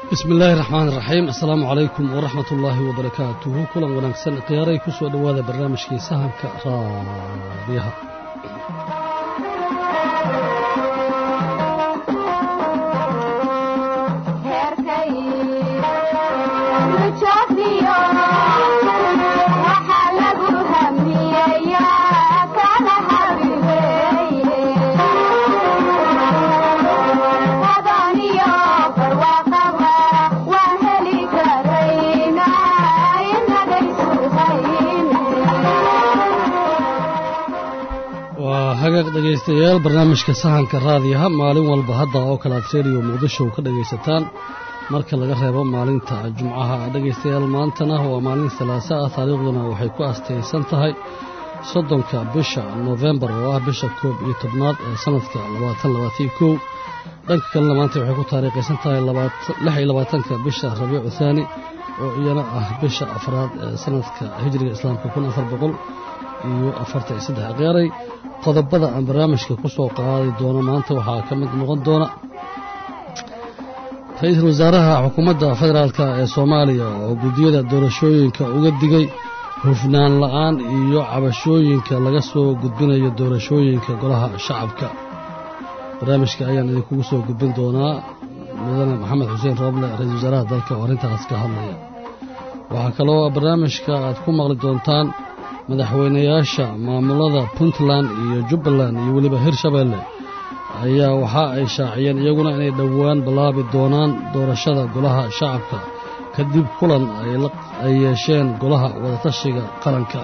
bismi illaahi raxmaan raxiim assalaamu calaykum waraxmat ullaahi wabarakaatuhu kulan wanaagsan khiyaaray ku soo dhowaada barnaamijkii sahanka raadiyaha waa hagaag dhegaystayaal barnaamijka sahanka raadiyaha maalin walba hadda oo kale aad reeriyo muqdisho ka dhegaysataan marka laga reebo maalinta jumcaha dhegaystayaal maantana waa maalin salaasa ah taariikhduna waxay ku astaysan tahay soddonka bisha nofembar oo ah bisha koob iyo tobnaad ee sanadka labaatan labaatan kow dhanka kalena maanta waxay ku taariikhaysan tahay lix iyo labaatanka bisha rabiicu thaani oo iyana ah bisha afraad ee sanadka hijriga islaamka kun afar boqol iyo afartan iyo saddex khiyaaray qodobada aan barnaamijka ku soo qaadi doono maanta waxaa ka mid noqon doona ra-iisul wasaaraha xukuumadda federaalk ee soomaaliya oo guddiyada doorashooyinka uga digay hufnaan la'aan iyo cabashooyinka laga soo gudbinayo doorashooyinka golaha shacabka barnaamijka ayaan idinkugu soo gudbin doonaa mudane maxamed xuseen rooble ra-isul wasaaraha dalka oo arrintaas ka hadlaya waxaa kaloo barnaamijka aad ku maqli doontaan madaxweynayaasha maamulada puntland iyo jubbaland iyo weliba hirshabeelle ayaa waxa ay shaaciyeen iyaguna inay dhowaan ballaabi doonaan doorashada golaha shacabka kadib kulan ay yeesheen golaha wadatashiga qaranka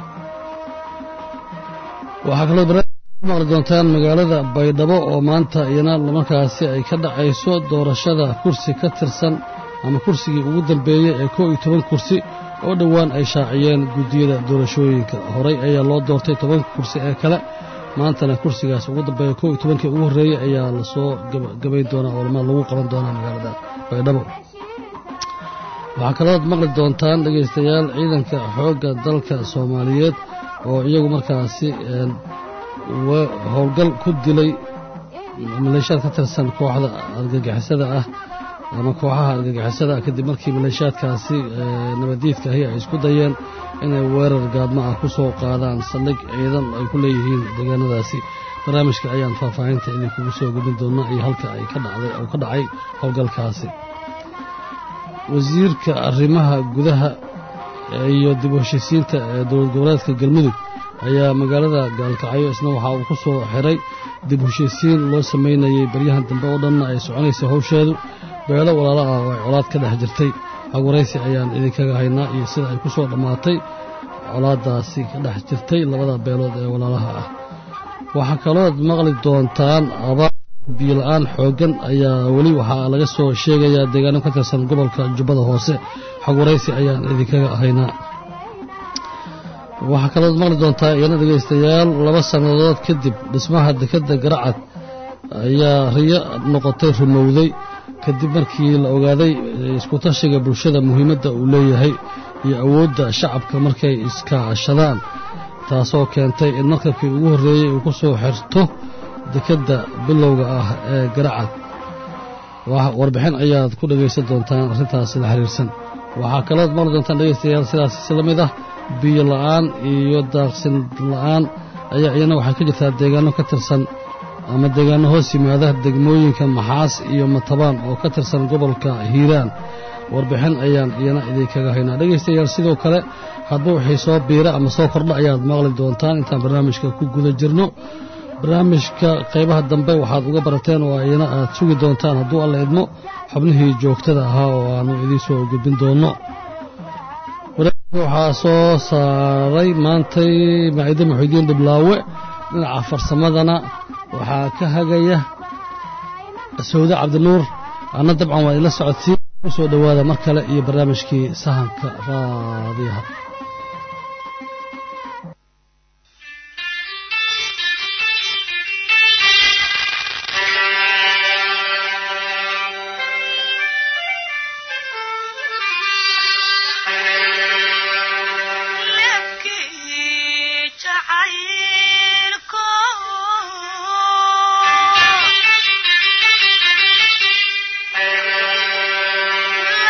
waxaa kaloo barnaamijka ku maqli doontaan magaalada baydhabo oo maanta iyana markaasi ay ka dhacayso doorashada kursi ka tirsan ama kursigii ugu dambeeyey ee koo iyo toban kursi oo dhowaan ay shaaciyeen guddiyada doorashooyinka horey ayaa loo doortay tobanka kursi ee kale maantana kursigaas ugu dambeeya kow iyo tobankii ugu horreeyey ayaa lasoo gabayn doonaa oo lagu qaban doonaa magaalada baydhabo waxaa kalooad maqli doontaan dhegaystayaal ciidanka xoogga dalka soomaaliyeed oo iyagu markaasi howlgal ku dilay maleeshiyaad ka tirsan kooxda argagixisada ah ama kooxaha argagixisada kadib markii maleeshiyaadkaasi nabaddiidka ahi ay isku dayeen inay weerar gaadmo ah ku soo qaadaan saldhig ciidan ay ku leeyihiin deegaanadaasi barnaamijka ayaan faahfaahinta idinkugu soo gudbin doonaa iyo halka ay ka dhacday oo ka dhacay howlgalkaasi wasiirka arrimaha gudaha iyo dib u heshiisiinta ee dowlad goboleedka galmudug ayaa magaalada gaalkacyo isna waxa uu ku soo xiray dib u heshiisiin loo samaynayey baryahan dambe oo dhanna ay soconaysay howsheedu beelo walaalo ah oo ay colaad ka dhex jirtay xagwaraysi ayaan idinkaga haynaa iyo sida ay ku soo dhammaatay colaaddaasi ka dhex jirtay labada beelood ee walaalaha ah waxaa kalooad maqli doontaan abaar biyola-aan xooggan ayaa weli waxaa laga soo sheegayaa deegaano ka tirsan gobolka jubbada hoose xagwaraysi ayaan idinkaga haynaa waxaa kalooad maqli doontaa iyana dhegaystayaal laba sannadood kadib dhismaha dekedda garacad ayaa riyo noqotay rumowday kadib markii la ogaaday iskutashiga bulshada muhiimadda uu leeyahay iyo awoodda shacabka markay iskaashadaan taasoo keentay in markabkii ugu horreeyey uu ku soo xirto dekedda bilowga ah ee garacad warbixin ayaad ku dhegaysan doontaan arrintaasi la xiriirsan waxaa kalood maqli doontaan dhegaystayaal sidaas si la mid ah biyo la'aan iyo daaqsin la'aan ayaa iyana waxay ka jirtaa deegaano ka tirsan ama deegaano hoos yimaada degmooyinka maxaas iyo matabaan oo ka tirsan gobolka hiiraan warbixin ayaan iyana idinkaga haynaa dhegaystayaal sidoo kale hadba wixii soo biira ama soo kordha ayaad maqli doontaan intaan barnaamijka ku guda jirno barnaamijka qaybaha dambe waxaad uga barateen oo iyana aad sugi doontaan hadduu alla idmo xubnihii joogtada ahaa oo aanu idiin soo gudbin doonno waxaa soo saaray maantay maaciide muxidiin dhiblaawe dhinaca farsamadana waxaa ka hagaya sawde cabdinuur anna dabcan waa idinla socodsiin ku soo dhowaada mar kale iyo barnaamijkii sahanka raadiyaha Thank you.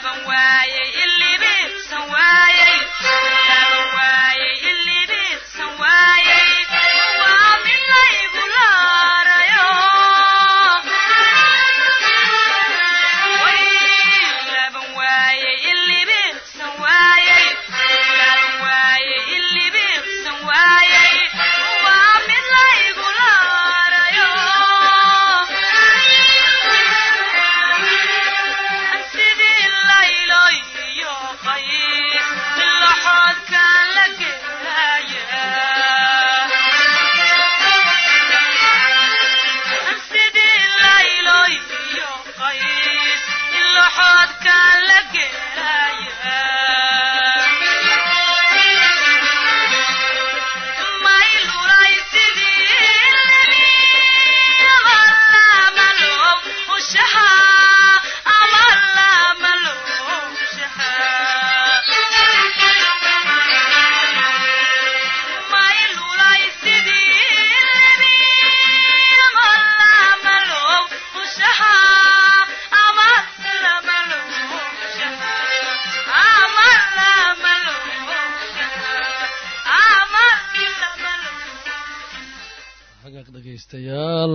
dhegaystayaal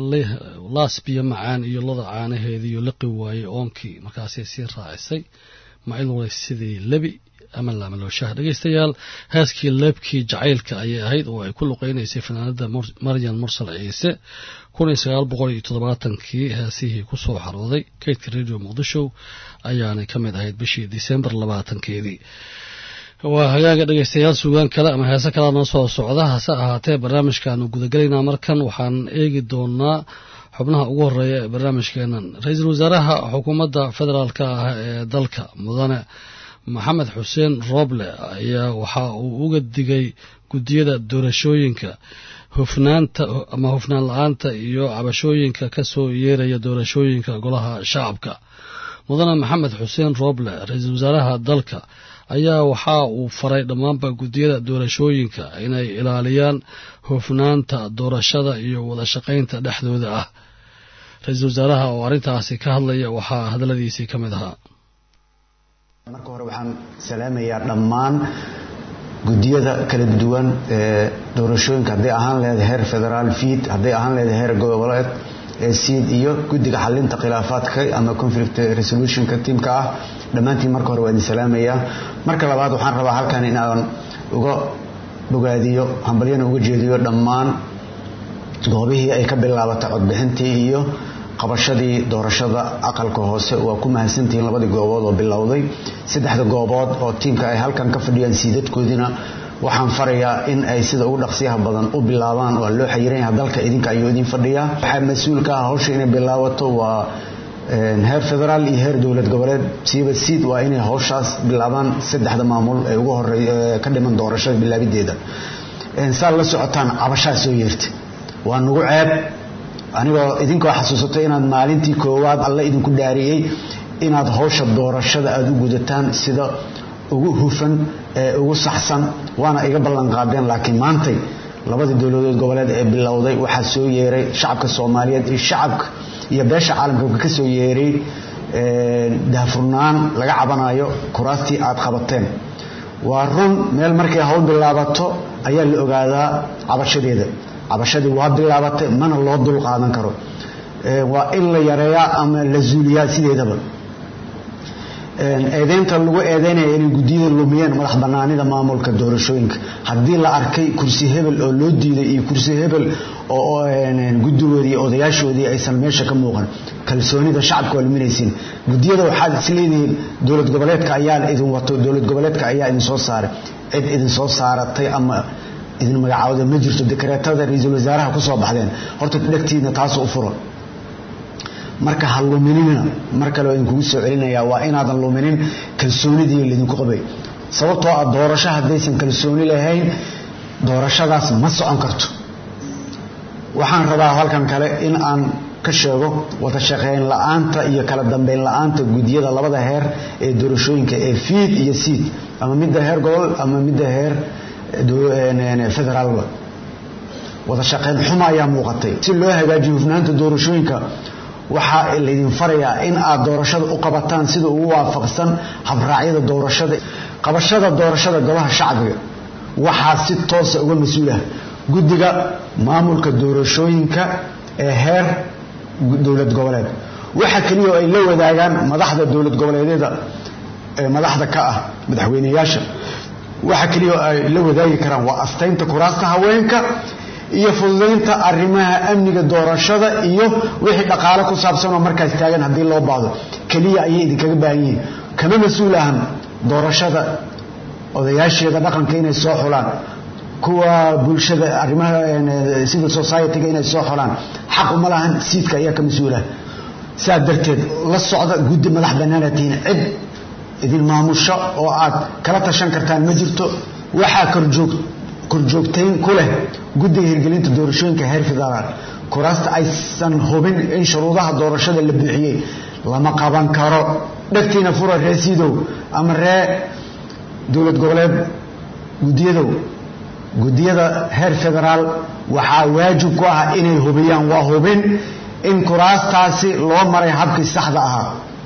laasbiyo macaan iyo loda caanaheedii iyo liqi waaye oonkii markaasay sii raacisay maciluulay sidii lebi ama laamalooshaha dhegaystayaal heeskii leebkii jacaylka ayay ahayd oo ay ku luqeynaysay fanaanada maryan mursal ciise kun iyo sagaal boqol iyo toddobaatankii heesihii ku soo xarooday kaydka radio muqdisho ayaanay ka mid ahayd bishii disembar labaatankeedii waa hagaaga dhegaystayaal suugaan kale ama heese kalea noo soo socda hase ahaatee barnaamijkaanu gudagelaynaa markan waxaan eegi doonaa xubnaha ugu horeeya ee barnaamijkeenan ra-iisul wasaaraha xukuumadda federaalka ah ee dalka mudane maxamed xuseen rooble ayaa waxa uu uga digay guddiyada doorashooyinka hufnaanta ama hufnaan la-aanta iyo cabashooyinka ka soo yeeraya doorashooyinka golaha shacabka mudane maxamed xuseen rooble ra-iisul wasaaraha dalka ayaa waxa uu faray dhammaanba guddiyada doorashooyinka inay ilaaliyaan hufnaanta doorashada iyo wada shaqaynta dhexdooda ah ra-iisul wasaaraha oo arrintaasi ka hadlaya waxaa hadalladiisii ka mid ahaa marka hore waxaan salaamayaa dhammaan guddiyada kala duwan ee doorashooyinka hadday ahaan leedahay heer federaal fiid hadday ahaan leedahay heer goboleed ee siid iyo guddiga xalinta khilaafaadka ama conflict resolutionka tiimka ah dhammaantiin marka hore waa idin salaamayaa marka labaad waxaan rabaa halkan inaan uga bogaadiyo hambalyana uga jeediyo dhammaan goobihii ay ka bilaabatay codbixintii iyo qabashadii doorashada aqalka hoose waa ku mahadsantihiin labadii goobood oo bilowday saddexda goobood oo tiimka ay halkan ka fadhiyaan siidadkoodiina waxaan farayaa in ay sida ugu dhaqsiyaha badan u bilaabaan waa loo xayiran yaha dalka idinka ayuu idin fadhiyaa waxaa mas-uulka ah hawsha inay bilaabato waa heer federaal iyo heer dowlad goboleed siiba siid waa inay hawshaas bilaabaan saddexda maamul ee ugu horey ka dhiman doorashada bilaabideeda saad la socotaan cabashaa soo yeertay waa nagu ceeb anigoo idinkoo xasuusatay inaad maalintii koowaad alla idinku dhaariyey inaad hawsha doorashada aada u gudataan sida ugu hufan ee ugu saxsan waana iga ballanqaadeen laakiin maantay labadii dowladood goboleed ee bilowday waxaa soo yeeray shacabka soomaaliyeed iyo shacabka iyo beesha caalamka ka soo yeeray daafurnaan laga cabanayo kuraastii aad qabateen waa run meel markay hawl bilaabato ayaa la ogaadaa cabashadeeda cabashadii waa bilaabatay mana loo dul qaadan karo waa in la yareeyaa ama la zuuliyaa sideedaba eedeynta lagu eedeynaya inay guddiyada lumiyeen madax banaanida maamulka doorashooyinka haddii la arkay kursi hebel oo loo diiday iyo kursi hebel oo guddigoodii odayaashoodii aysan meesha ka muuqan kalsoonida shacabka waa luminaysiin guddiyada waxaad isleedihiin dowlad goboleedka ayaa idin wato dowlad goboleedka ayaa idin soo saaray cid idin soo saaratay ama idin magacaawda ma jirto dekreetada ra-iisul wasaaraha ku soo baxdeen horta dhegtiidna taas u furo marka ha luminina mar kale waa idinkugu soo celinayaa waa inaadan luminin kalsoonidii laydinku qabay sababtoo ah doorasho haddaysan kalsooni lahayn doorashadaas ma socon karto waxaan rabaa halkan kale in aan ka sheego wada shaqeyn la-aanta iyo kala dambeyn la-aanta guddiyada labada heer ee doorashooyinka ee fiid iyo siid ama midda heer gobol ama midda heer federaalba wada shaqeyn xuma ayaa muuqatay si loo hagaajiyo hufnaanta doorashooyinka waxaa laydin farayaa in aad doorashada u qabataan sida ugu waafaqsan habraacyada doorashada qabashada doorashada golaha shacbiga waxaa si toosa uga mas-uulah guddiga maamulka doorashooyinka ee heer dowlad goboleed waxa keliya oo ay la wadaagaan madaxda dowlad goboleedyada ee madaxda ka ah madaxweyneyaasha waxa keliya oo ay la wadaagi karaan waa astaynta kuraasta haweenka iyo fududaynta arrimaha amniga doorashada iyo wixii dhaqaale ku saabsan oo markaas taagan haddii loo baahdo keliya ayay idinkaga baahan yihiin kama mas-uul ahan doorashada odayaasheeda dhaqanka inay soo xulaan kuwa bulshada arrimaha civil society-ga inay soo xulaan xaq uma lahan siidka ayaa ka mas-uulah sidaa darteed la socda guddi madax bannaana tihiin cid idin maamusho oo aad kala tashan kartaan ma jirto waxaa korjoog korjoogtayn ku leh guddiga hirgelinta doorashooyinka heer federaal kuraasta aysan hubin in shuruudaha doorashada la buuxiyey lama qaban karo dhegtiina fura ree siidow ama ree dowlad goboleed guddiyadow guddiyada heer federaal waxaa waajib ku ah inay hubiyaan waa hubin in kuraastaasi loo maray habkii saxda ahaa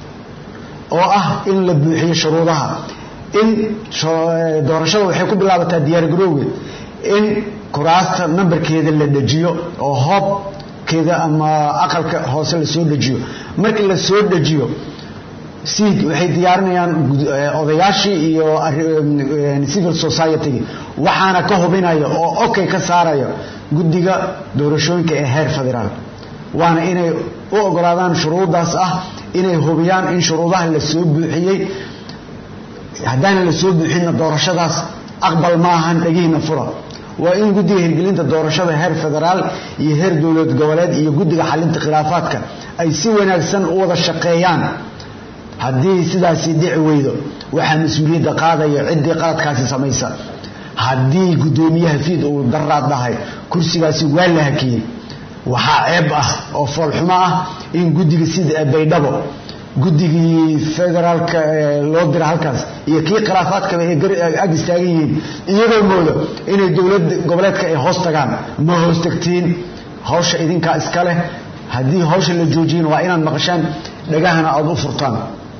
oo ah in la buuxiyo shuruudaha in doorashada waxay ku bilaabataa diyaargarowgeed in kuraasta nambarkeeda la dejiyo oo hoobkeeda ama aqalka hoose lasoo dejiyo markii la soo dejiyo siid waxay diyaarinayaan odayaashii iyo civil society waxaana ka hubinaya oo okay ka saaraya guddiga doorashooyinka ee heer federaal waana inay u ogolaadaan shuruudaas ah inay hubiyaan in shuruudaha la soo buuxiyey haddaana la soo buuxinna doorashadaas aqbal ma ahan dhegihiina fura waa in guddiga hirgelinta doorashada heer federaal iyo heer dowlad goboleed iyo guddiga xalinta khilaafaadka ay si wanaagsan u wada shaqeeyaan haddii sidaasi dhici weydo waxaa mas-uuliyadda qaadaya ciddii qaladkaasi samaysa haddii guddoomiyaha fiid uu daraad dhahay kursigaasi waa la hakiyey waxaa ceeb ah oo foolxumo ah in guddiga sida baydhabo guddigii federaalka loo dira halkaas iyo kii khilaafaadkaba ay ag istaagan yihiin iyagoo moodo inay dowlad goboleedka ay hoos tagaan ma hoos tagtiin hawsha idinkaa iska leh haddii hawsha la joojiyin waa inaad maqashaan dhagahana aada u furtaan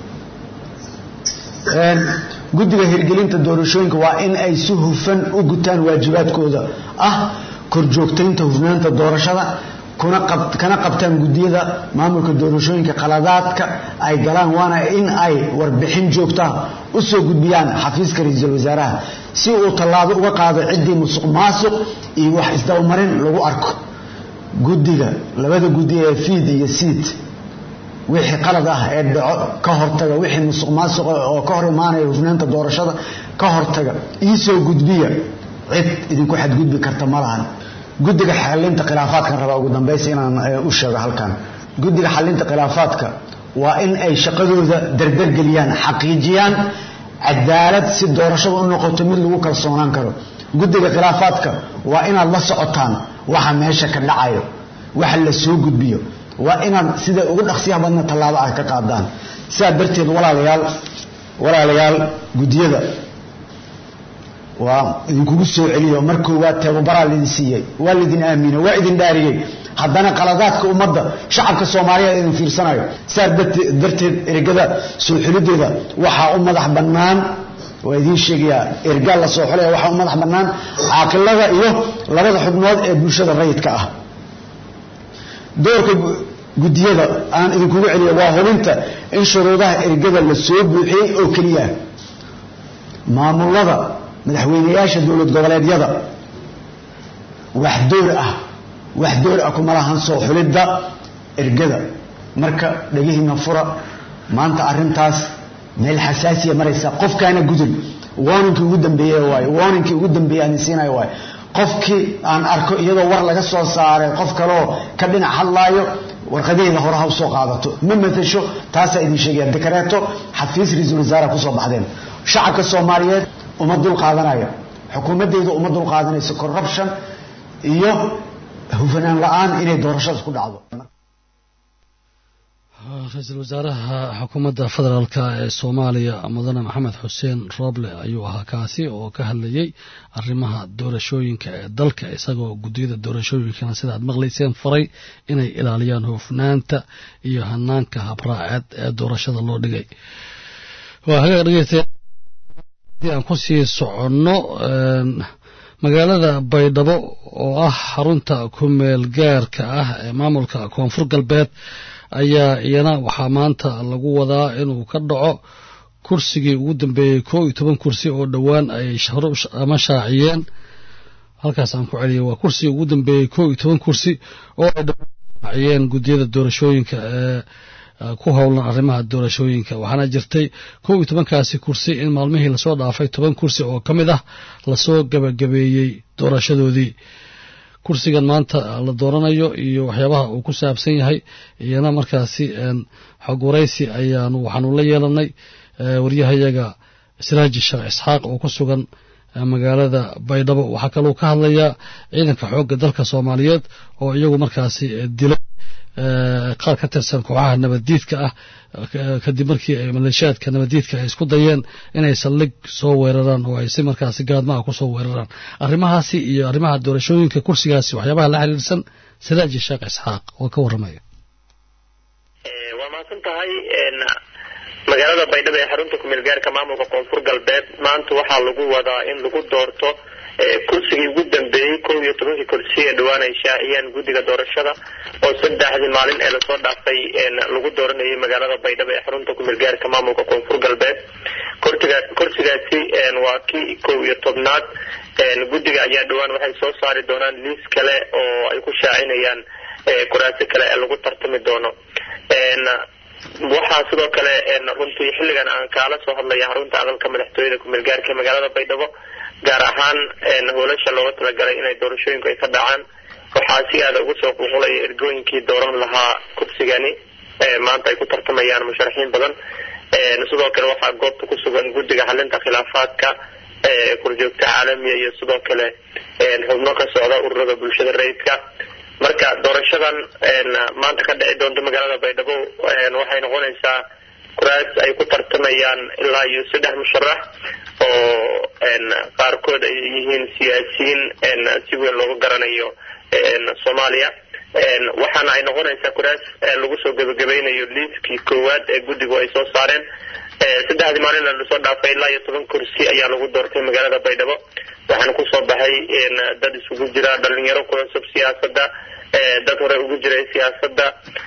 guddiga hirgelinta doorashooyinka waa in ay si hufan u gutaan waajibaadkooda ah korjoogtaynta hufnaanta doorashada kana qabtaan guddiyada maamulka doorashooyinka qaladaadka ay galaan waana in ay warbixin joogtaa u soo gudbiyaan xafiiska ra-iisul wasaaraha si uu tallaabo uga qaado ciddii musuq maasuq iyo wax isdabamarin lagu arko guddiga labada guddi ee fiid iyo siid wixii qalad ah ee dhaco ka hortaga wixii musuq maasuqa oo ka hor imaanaya hufnaanta doorashada ka hortaga iisoo gudbiya cid idinku xadgudbi karta ma lahan guddiga xalinta khilaafaadkan rabaa ugu dambaysa inaan u sheego halkan guddiga xalinta khilaafaadka waa in ay shaqadooda dardargeliyaan xaqiijiyaan cadaalad si doorashada u noqoto mid lagu kalsoonaan karo guddiga khilaafaadka waa inaad la socotaan waxa meesha ka dhacayo waxa la soo gudbiyo waa inaad sida ugu dhaqsiyaha badna tallaabo ah ka qaadaan sidaa darteed walaalayaal walaalayaal guddiyada waa idinkugu soo celiyo mar koowaad tababaraa laydin siiyey waa laydin aamino waa idin dhaariyey haddana qaladaadka ummadda shacabka soomaaliyeed idin fiirsanayo sidaas darteed ergada soo xulideeda waxaa u madax bannaan waa idiin sheegayaa ergaa la soo xulaya waxaa u madax bannaan caaqilada iyo labada xubnood ee bulshada rayidka ah doorka guddiyada aan idinkugu celiyo waa hubinta in shuruudaha ergada la soo buuxiyey oo keliya maamulada madaxweyneyaasha dowlad goboleedyada wax door ah wax door ah kuma lahan soo xulidda ergada marka dhegihiina fura maanta arrintaas meel xasaasiya maraysa qofkaana gudun warninkii ugu dambeeye waayo warninkii ugu dambeeye aan siinayo waayo qofkii aan arko iyadoo war laga soo saaray qof kaleoo ka dhinac hadlaayo warqadaheeda hore ha usoo qaadato ma matasho taasaa idin sheegaya dekareeto xafiis ra-iisul wasaaraha kusoo baxdeen shacabka soomaaliyeed uma dul qaadanaya xukuumaddeedu uma dul qaadanayso corruption iyo hufanaan la-aan inay doorashadaas ku dhacdo ra-iisul wasaaraha xukuumadda federaalk ee soomaaliya mudane maxamed xuseen rooble ayuu ahaa kaasi oo ka hadlayey arrimaha doorashooyinka ee dalka isagoo guddiyada doorashooyinkana sida aad maqlayseen faray inay ilaaliyaan hoofnaanta iyo hanaanka habraaceed ee doorashada loo dhigay waa hagaag dhegeystayaal haddii aan ku sii soconno magaalada baydhabo oo ah xarunta ku-meel gaarka ah ee maamulka koonfur galbeed ayaa iyana waxaa maanta lagu wadaa inuu ka dhaco kursigii ugu dambeeyey koo iyo toban kursi oo dhowaan ay ama shaaciyeen halkaas aan ku celiyay waa kursigii ugu dambeeyey koo iyo toban kursi oo ay dhowaan shaaciyeen guddiyada doorashooyinka ee ku howlan arrimaha doorashooyinka waxaana jirtay kow iyo tobankaasi kursi in maalmihii lasoo dhaafay toban kursi oo ka mid ah lasoo gabagabeeyey doorashadoodii kursigan maanta la dooranayo iyo waxyaabaha uu ku saabsan yahay iyana markaasi xog waraysi ayaanu waxaanu la yeelanay waryahayaga siraaji sheekh isxaaq oo ku sugan magaalada baydhabo waxaa kaloo ka hadlayaa ciidanka xoogga dalka soomaaliyeed oo iyagu markaasi dilay qaar ka tirsan kooxaha nabaddiidka ah kadib markii ay maleeshiyaadka nabaddiidka ay isku dayeen inay saldhig soo weeraraan oo ay si markaasi gaadmaha ku soo weeraraan arrimahaasi iyo arrimaha doorashooyinka kursigaasi waxyaabaha la xiriirsan siraaji sheekh isxaaq oo ka warramaya waa mahadsan tahay magaalada baydhabo ee xarunta kumeel gaarka maamulka koonfur galbeed maanta waxaa lagu wadaa in lagu doorto kursigii ugu dambeeyey kow iyo tobankii kursi ee dhawaan ay shaaciyeen guddiga doorashada oo saddexdii maalin ee lasoo dhaafay lagu dooranayay magaalada baydhabo ee xarunta kumeel gaarka maamulka koonfur galbeed kurtiga kursigaasi waa kii kow iyo tobnaad guddiga ayaa dhawaan waxay soo saari doonaan liis kale oo ay ku shaacinayaan kuraasi kale ee lagu tartami doono waxaa sidoo kale runtii xilligan aan kaala soo hadlaya xarunta aqalka madaxtooyada kumeel gaarka magaalada baydhabo gaar ahaan hoolasha looga talagalay inay doorashooyinku ay ka dhacaan waxaa si aada ugu soo qulqulaya ergooyinkii dooran lahaa kursigani maanta ay ku tartamayaan musharaxiin badan sidoo kale waxaa goobta ku sugan guddiga xalinta khilaafaadka kurjoogta caalamiya iyo sidoo kale xubno ka socda ururada bulshada rayidka marka doorashadan maanta ka dhici doonta magaalada baydhabo waxay noqonaysaa kuraas ay ku tartamayaan ilaa iyo saddex musharax oo qaarkood ay yihiin siyaasiyiin si weyn loogu garanayo soomaaliya waxaana ay noqonaysaa kuraas lagu soo gebagabeynayo liiskii koowaad ee guddigu ay soo saareen saddexdii maalin lasoo dhaafay ilaa iyo toban kursi ayaa lagu doortay magaalada baydhabo waxaana kusoo baxay dad isugu jira dhalinyaro ku cusub siyaasadda dad hore ugu jiray siyaasadda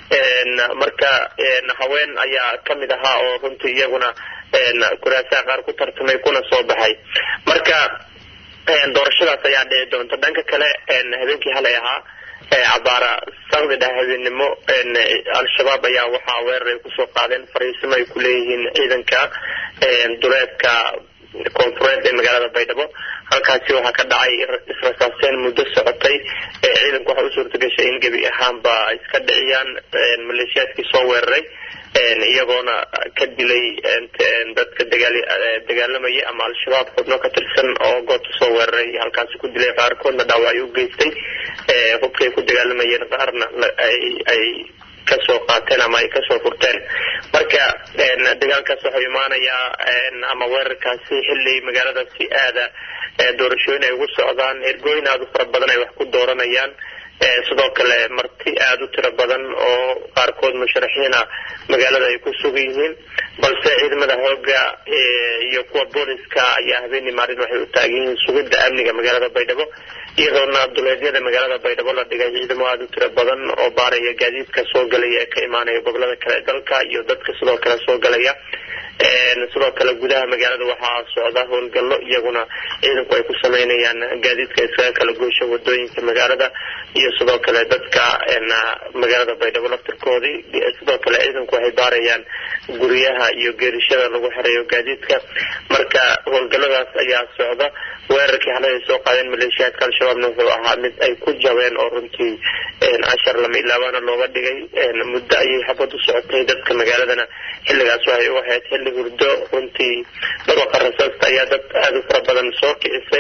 marka haween ayaa kamid ahaa oo runtii iyaguna kuraasaha qaar ku tartamay kuna soo baxay marka doorashadaas ayaa dhici doonta dhanka kale habeenkii halay ahaa cabaara sakdi dhah habeenimo al-shabaab ayaa waxaa weerar ay kusoo qaadeen fariisimo ay ku leeyihiin ciidanka duleedka koonfureed ee magaalada baydhabo halkaasi waxaa ka dhacay israsaaseen muddo socotay ciidanku waxaa u suurta gashay in gebi ahaanba ay iska dhiciyaan maleeshiyaadkii soo weeraray iyagoona ka dilay dadka dagaalamaya ama al-shabaab xubno ka tirsan oo goobta soo weeraray halkaasi ku dilay qaarkoodna dhaawacyo u geystay hubkay ku dagaalamayeen qaarna ay kasoo qaateen ama ay kasoo furteen marka dagaalkaas waxuu imaanayaa ama weerarkaasi xilli magaalada si aada doorashooyin ay ugu socdaan ergooyin aada u fara badan ay wax ku dooranayaan sidoo kale marti aada u tiro badan oo qaarkood musharaxiina magaalada ay ku sugan yihiin balse ciidamada hooga iyo kuwa booliska ayaa habeenii maalin waxay u taagan yihiin sugidda amniga magaalada baydhabo iyadoona duleedyada magaalada baydhabo la dhigay ciidamo aada u tiro badan oo baaraya gaadiidka soo galaya ee ka imaanaya gobolada kale dalka iyo dadka sidoo kale soo galaya sidoo kale gudaha magaalada waxaa socda howlgallo iyaguna ciidanku ay ku sameynayaan gaadiidka iskaga kala goysha wadooyinka magaalada iyo sidoo kale dadka magaalada baydhabo laftirkoodii sidoo kale ciidanku waxay baarayaan guryaha iyo geerishada lagu xereeyo gaadiidka marka howlgalladaas ayaa socda weerarkii xalay ay soo qaadeen maleeshiyaadka al-shabaabna wuxuu ahaa mid ay ku jabeen oo runtii cashar lama ilaabaana looga dhigay muddo ayay xabad u socotay dadka magaaladana xilligaas waxay u ahayd xilli hurdo runtii dhabaqa rasaasta ayaa dad aada u fara badan soo kicisay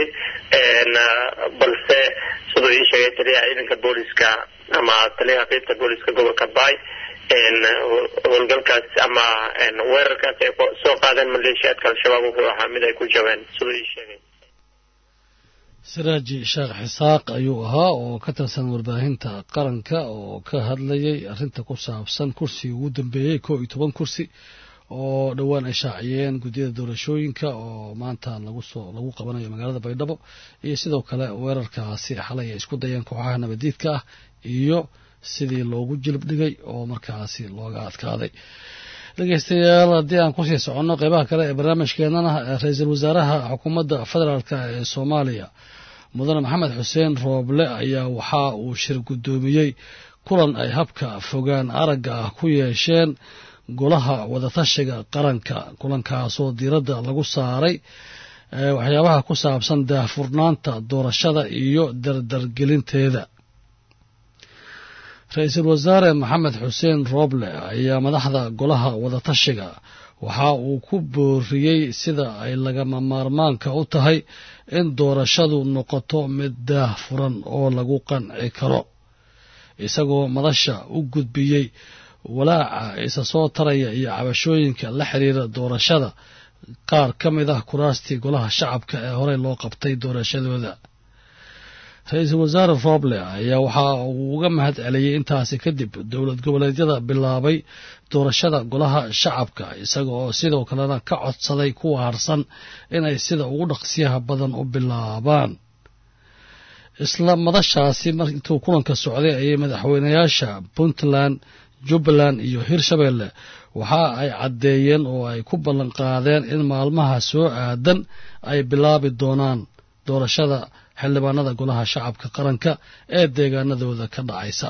balse siduu ii sheegay taliyaha ciidanka booliska ama taliyaha qeybta booliska gobolka baay howlgalkaas ama weerarkaas ay soo qaadeen maleeshiyaadka al-shabaab wuxuu ahaa mid ay ku jabeen siduu ii sheegay siraaji sheekh xisaaq ayuu ahaa oo ka tirsan warbaahinta qaranka oo ka hadlayay arrinta ku saabsan kursigii ugu dambeeyey koo iyo toban kursi oo dhowaan ay shaaciyeen guddiyada doorashooyinka oo maanta lagu soo lagu qabanayo magaalada baydhabo iyo sidoo kale weerarkaasi xalay ay isku dayeen kooxaha nabadiidka ah iyo sidii loogu jilib dhigay oo markaasi looga adkaaday dhegeystayaal haddii aan kusii soconno qeybaha kale ee barnaamijkeenana ra-iisul wasaaraha xukuumadda federaalk ee soomaaliya mudane maxamed xuseen rooble ayaa waxa uu shir guddoomiyey kulan ay habka fogaan aragga ah ku yeesheen golaha wadatashiga qaranka kulankaasoo diiradda lagu saaray waxyaabaha ku saabsan daahfurnaanta doorashada iyo dardargelinteeda ra-iisul wasaare maxamed xuseen rooble ayaa madaxda golaha wadatashiga waxa uu ku booriyey sida ay lagama maarmaanka u tahay in doorashadu noqoto mid daah furan oo lagu qanci karo isagoo madasha u gudbiyey walaaca isa soo taraya iyo cabashooyinka la xiriira doorashada qaar ka mid ah kuraastii golaha shacabka ee horey loo qabtay doorashadooda ra-iisul wasaare roble ayaa waxa uu uga mahad celiyey intaasi kadib dowlad goboleedyada bilaabay doorashada golaha shacabka isaga oo sidoo kalena ka codsaday kuwa harsan inay sida ugu dhaqsiyaha badan u bilaabaan isla madashaasi mar intuu kulanka socday ayay madaxweynayaasha puntland jubbaland iyo hirshabeelle waxa ay caddeeyeen oo ay ku ballan qaadeen in maalmaha soo aadan ay bilaabi doonaan doorashada xildhibaanada golaha shacabka qaranka ee deegaanadooda ka dhacaysa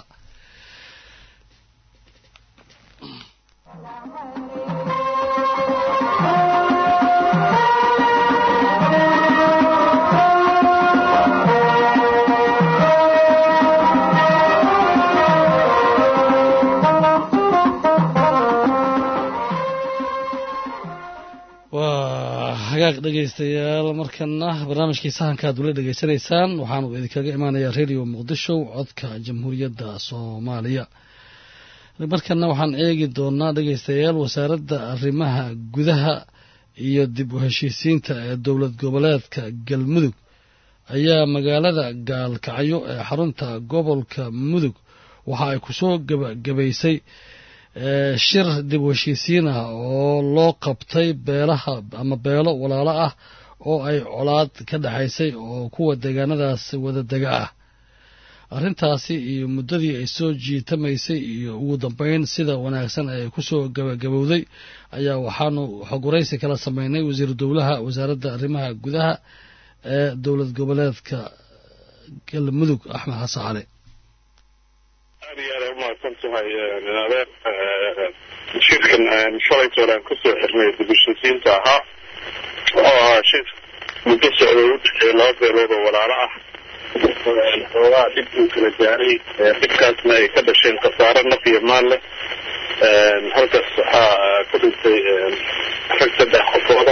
waa hagaag dhegaystayaal markana barnaamijkii sahanka ad ula dhegaysanaysaan waxaanu idinkaga imaanayaa radio muqdisho codka jamhuuriyadda soomaaliya markana waxaan eegi doonaa dhegaystayaal wasaaradda arrimaha gudaha iyo dib u heshiisiinta ee dowlad goboleedka galmudug ayaa magaalada gaalkacyo ee xarunta gobolka mudug waxa ay kusoo gabagabaysay shir dib u heshiisiin ah oo loo qabtay beelaha ama beelo walaalo ah oo ay colaad ka dhexaysay oo kuwa deegaanadaas wada dega ah arrintaasi iyo muddadii ay soo jiitamaysay iyo ugu dambeyn sida wanaagsan ay kusoo gabagabowday ayaa waxaanu xogwaraysi kala sameynay wasiiru dowlaha wasaaradda arrimaha gudaha ee dowlad goboleedka galmudug axmed xasan cali aad iyo aad umahadsan tahay adeer shirkan shalaytoon aan kusoo xirnay dibishisiinta ahaa oo ahaa shir muddo socda u dhexeeya laba beelood oo walaalo ah xoogaa dhib uu kala gaaray dhibkaasna ay ka dhasheen khasaaro naf iyo maal leh halkaas waxaa ku dhintay rag saddex qofooda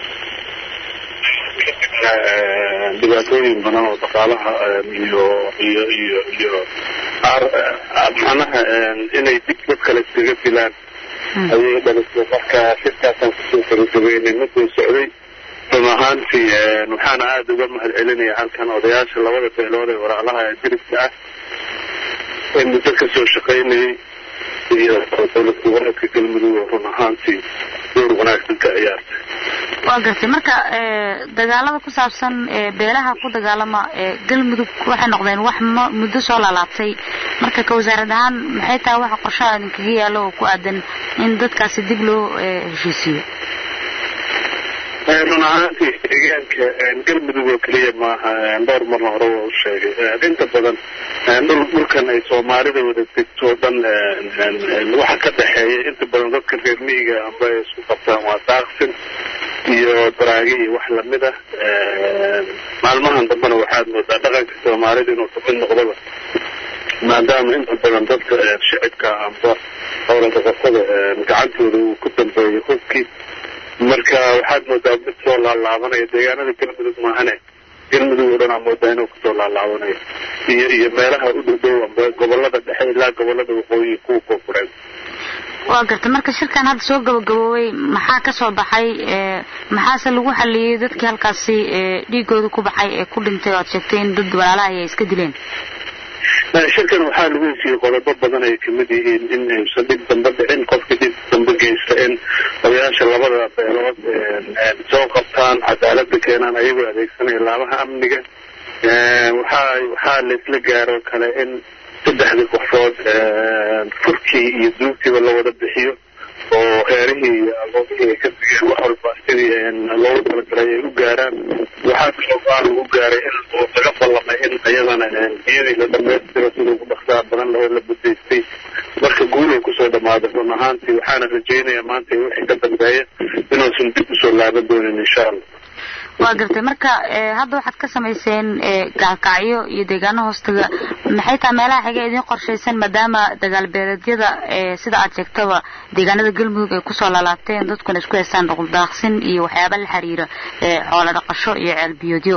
dhibaatooyin badan oo dhaqaalaha iyo iyo iyo iyo macnaha inay dib dad kale iskaga dilaan ayay dhalisay marka shirkaasaan kusoo gabagabeynay miduu socday run ahaantii waxaana aada uga mahad celinaya halkan odayaasha labada beelood ee walaalaha ee diriska ah ee muddo kasoo shaqaynayay iyo dowlad goboleedka galmudug oo run ahaantii door wanaagsan ka ciyaartay waa gartay marka dagaalada ku saabsan beelaha ku dagaalama galmudug waxay noqdeen wax muddo soo laalaabtay marka ka wasaarad ahaan maxay tahay waxa qorshaha idinkaga yaalo oo ku aadan in dadkaasi dib loo heshiisiiyo run ahaantii deegaanka galmudug oo keliya maaha dhowr marna hore waa u sheegay inta badan dhul dhulkan ay soomaalida wada degto o dhan waxa ka dhexeeya inta badan dadka reer miyiga amba ay isku qabtaan waa daaqsin iyo daraage iyo wax lamid ah maalmahan dambena waxaad moodaa dhaqanka soomaalida inuu kamid noqdaba maadaama inta badan dadka shicibka amba howlgaqasada gacantooda uu ku dambeeyo hubkii marka waxaad moodaa mid soo laalaabanaya deegaanada galmudug maahane galmudug oo dhan aa moodaa inuu kusoo laalaabanayo iyo iyo meelaha u dhowdhow amba gobolada dhexe ilaa gobolada waqooyi kuwa koonfureed waa garta marka shirkan hadda soo gabagaboobay maxaa ka soo baxay maxaase lagu xaliyey dadkii halkaasi dhiigooda ku baxay ee ku dhintay oo aad sheegtay in dad walaalaha ay iska dileen shirkan waxaa lagu hesiyey qodobo badan ay kamid yihiin in aysan dhib dambe dhicin qofkii dhib dambe geysta in odayaasha labada beelood soo qabtaan cadaalada keenaan ayagoo adeegsanaya laamaha amniga waxaa waxaa laisla gaaro kale in saddexdii qofood furkii iyo duugtiiba la wada bixiyo oo heerihii iyo agoomihii ay ka digeen wax walba sidii loogu talagalay ay u gaaraan waxaa kaloo baa lagu gaaray in laga ballamay in iyadana biyadii la dhamaystiro sida ugu dhaqsaha badan lahoo la budaystay marka guul ay kusoo dhamaaday run ahaantii waxaana rajaynayaa maanta wixii ka dambeeya inuusan dib usoo laaban doonin insha allah waa gartay marka hadda waxaad ka samayseen gaalkacyo iyo deegaano hoostaga maxay tahay meelaha xiga idiin qorshaysan maadaama dagaal beeleedyada sida aad sheegtaba deegaanada galmudug ay kusoo laalaabteen dadkuna isku haystaan dhuquldaaqsin iyo waxyaaba la xiriira xoolo dhaqasho iyo ceelbiyoodyo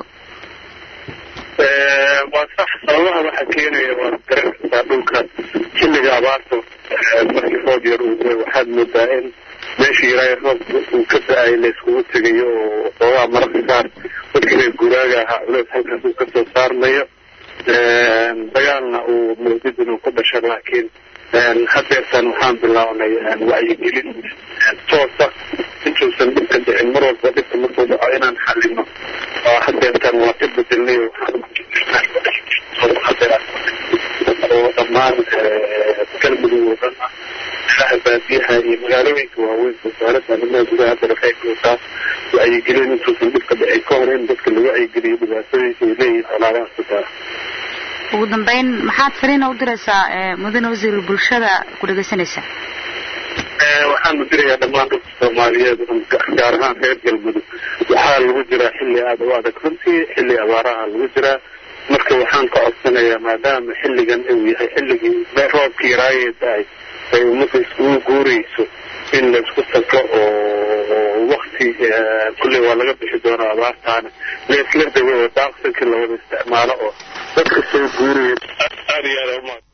waa sax sababaha waxaa keenaya waad garan kartaa dhulka xilliga abaarta markii roob yar uu day waxaad moodaa in meeshii ilaahay roobka uu ka da-ay layskugu tegayo oo xoogaa mararka qaar dadkii reer guuraaga ahaa culeys halkaas uu kasoo saarmayo dagaalna uu moodid inuu ku dhasho laakiin hadeertan waxaan bilaabnay wacyigelin toosa intuusan dhibka dhicin mar walba dhibka markuu dhaco inaan xalino hadeertan waa ka bedelnay oo dhammaan galmudug oo dhan ah meelaha baadiyaha iyo magaalooyinka waaweyn wasaaradda arrimaha gudaha hadda waxay kuwataa wacyigelin intuusan dhibka dhicin ka hor in dadka lagu wacyigeliyo dhibaatooyinka ay leeyihin colaadaha kutaa ugu dambeyn maxaad fariina u diraysaa mudane wasiir bulshada ku dhegaysanaysa waxaanu dirayaa dhammaan dadka soomaaliyeed gaar ahaan reer galmudug waxaa lagu jiraa xilli aada u adag runtii xilli abaaraha lagu jiraa marka waxaan ka codsanayaa maadaama xilligan uu yahay xilligii roobkii raayee da-ay ay ummadda iskugu guurayso in la isku tago oo wakti kulley waa laga bixi doonaa abaartaana laisla dago oo daaqsankii lawada isticmaalo oo dadka soo guuraya aada iyo aada uma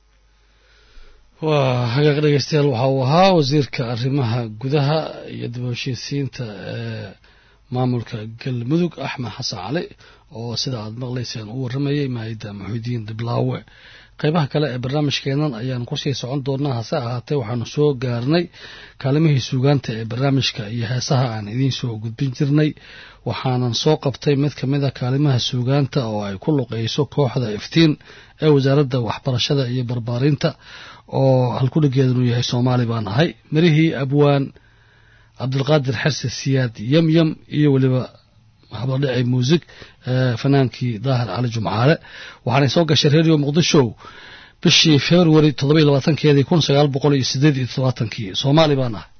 waa hagaaq dhegeystayaal waxa uu ahaa wasiirka arrimaha gudaha iyo dib u heshiisiinta ee maamulka galmudug axmed xasan cali oo sida aad maqlayseen u warramayay maayida maxuudiin diblaawe qaybaha kale ee barnaamijkeenan ayaan kusii socon doonaa hase ahaatee waxaanu soo gaarnay kaalimihii suugaanta ee barnaamijka iyo heesaha aan idiin soo gudbin jirnay waxaanan soo qabtay mid ka mid a kaalimaha suugaanta oo ay ku luqeyso kooxda iftiin ee wasaaradda waxbarashada iyo barbaarinta oo halkudhigeedanu yahay soomaali baan ahay mirihii abwaan cabdilqaadir xerse siyaad yamyam iyo weliba habladhici muusig fanaankii daahir cali jumcaale waxaanay soo gashay redio muqdisho bishii february toddoba iyo labaatankeedii kun sagaal boqol iyo sideed iyo todobaatankii soomaali baan ahay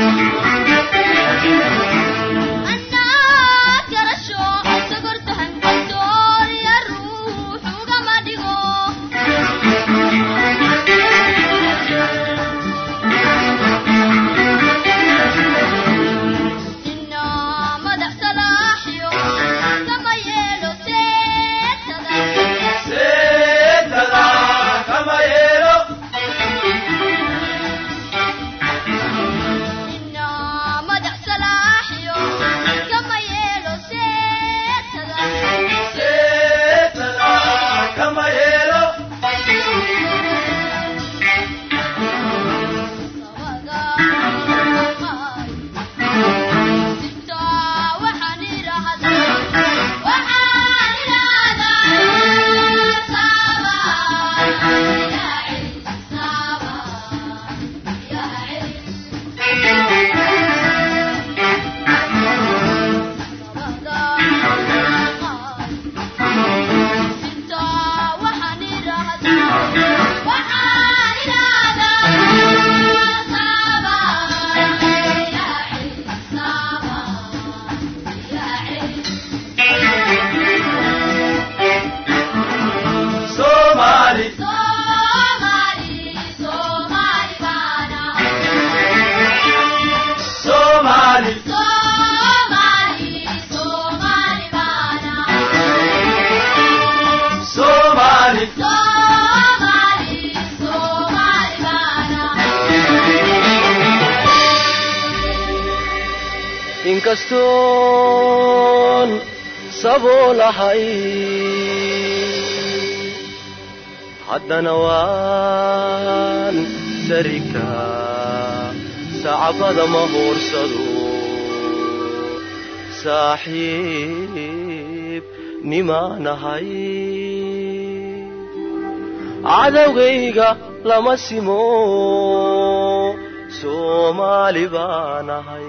inkastoon saboolahay haddana waan sarika sacbada ma hoorsado saaxiib nimaanahay cadowgayga lama simo soomaali baanahay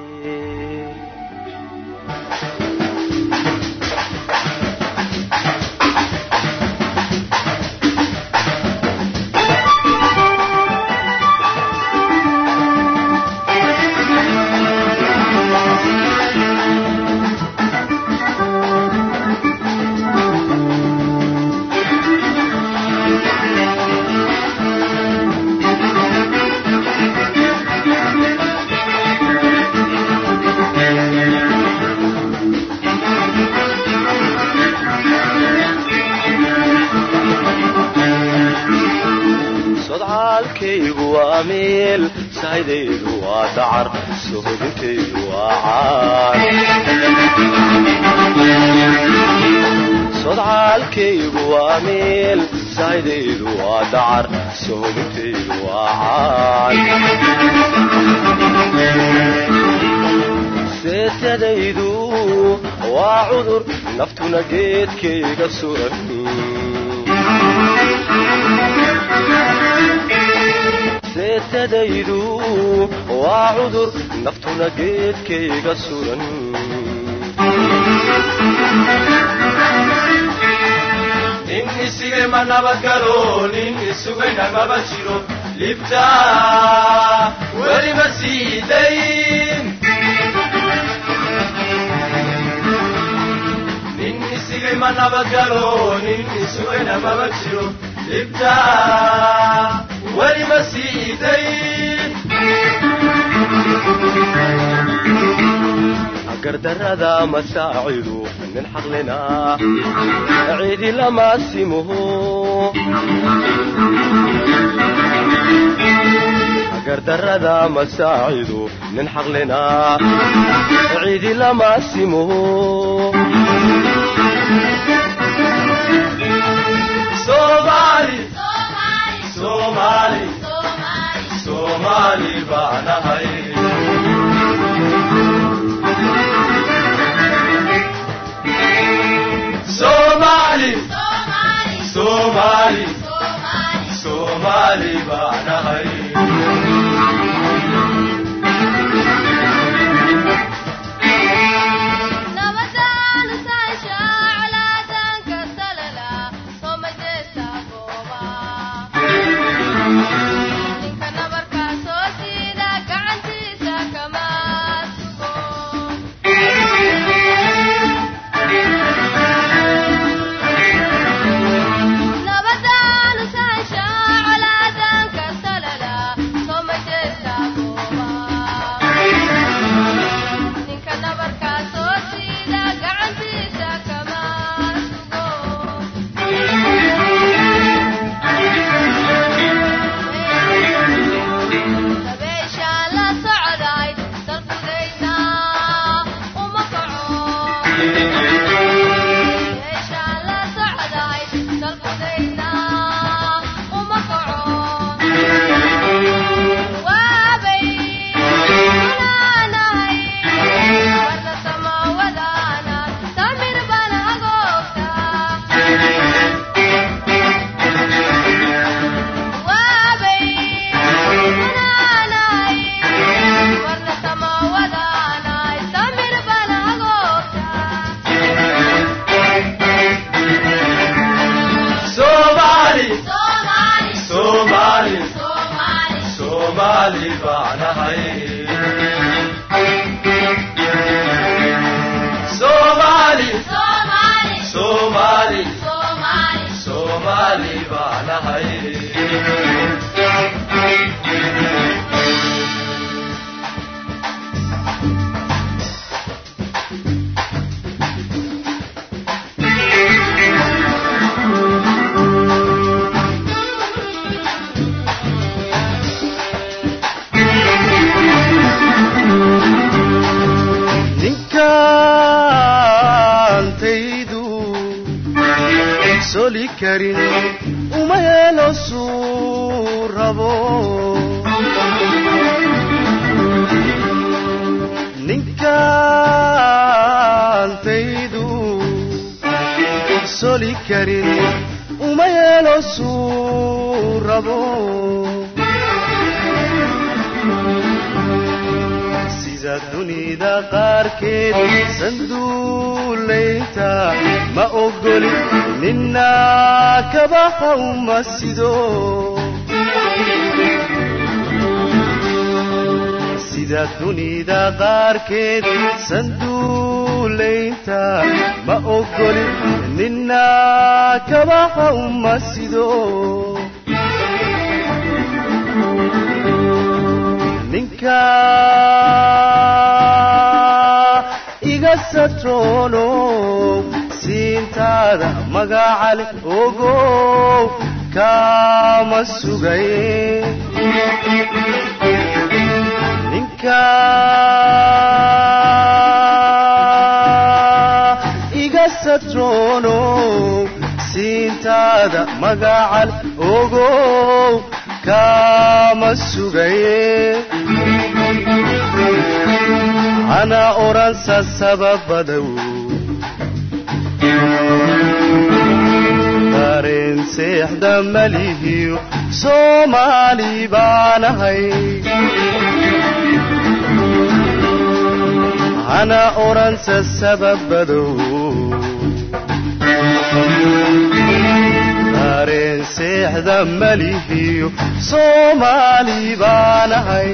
sodcaalkaygu waa meel saydaydu waa dacar sohodintaydu waa caan sodcaalkaygu waa meel saydaydu waa dacar sohodintaydu waa caan seetadaydu waa cudur naftuna geedkayga suran seetadaydu waa cudur naftuna geedkayga suran nin isigay ma nabadgalo nin isugayna maba jiro libta weli ma siidayn nin isigay ma nabadgalo nin isugayna maba jiro libta weli ma siidayn gardarrada masaacidu nin xaqlina ciidi lama simuhu gardarrada masaacidu nin xaqlina ciidi lama simuhu Somali, Somali, Somali baanahay. Somali, Somali, Somali baanahay. ninka nabarkaa soo jiida gacantiisa kama soomaali baanahay soomaali soomaali soomaali baanahay ninkaantaydu soli karin uma yeelo suu rabo ninkaantaydu soli karin uma yeelo suu rabo sida dunida qaarkeed sanduulaynta ma ogoli nina kabaha uma sido sida dunida qaarkeed sanduulaynta ma ogoli nina kabaha uma sido ninka iga satroono siintaada magacale ogow kama sugaye ninka iga satroono siintaada magacale ogow kama sugaye ana oransa sababadow dareen seexda malihiyo soomaali baanahay ana oransa sababadow dareen seexda malihiyo soomaali baanahay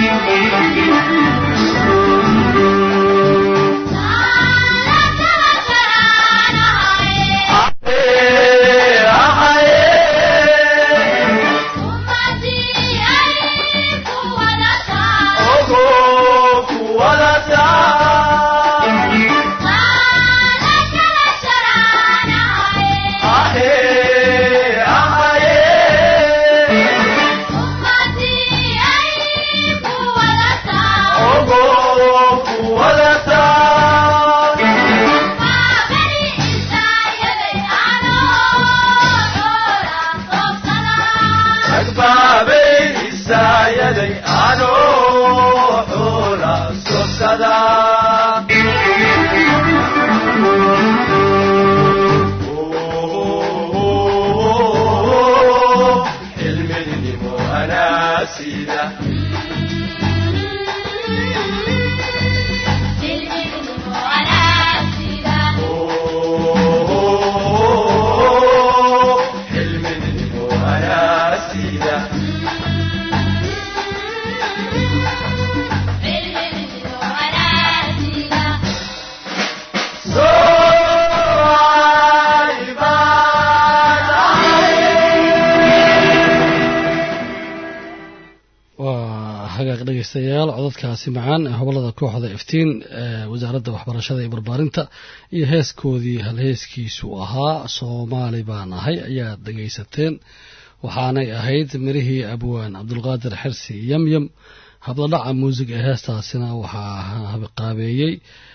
dhegeystayaal codadkaasi macaan ee hobolada kooxda iftiin ee wasaaradda waxbarashada iyo barbaarinta iyo heeskoodii halheeskiisu ahaa soomaali baan ahay ayaad dhegaysateen waxaanay ahayd mirihii abwaan cabdulqaadir xirsi yamyam habladhaca muusig ee heestaasina waxaa qaabeeyey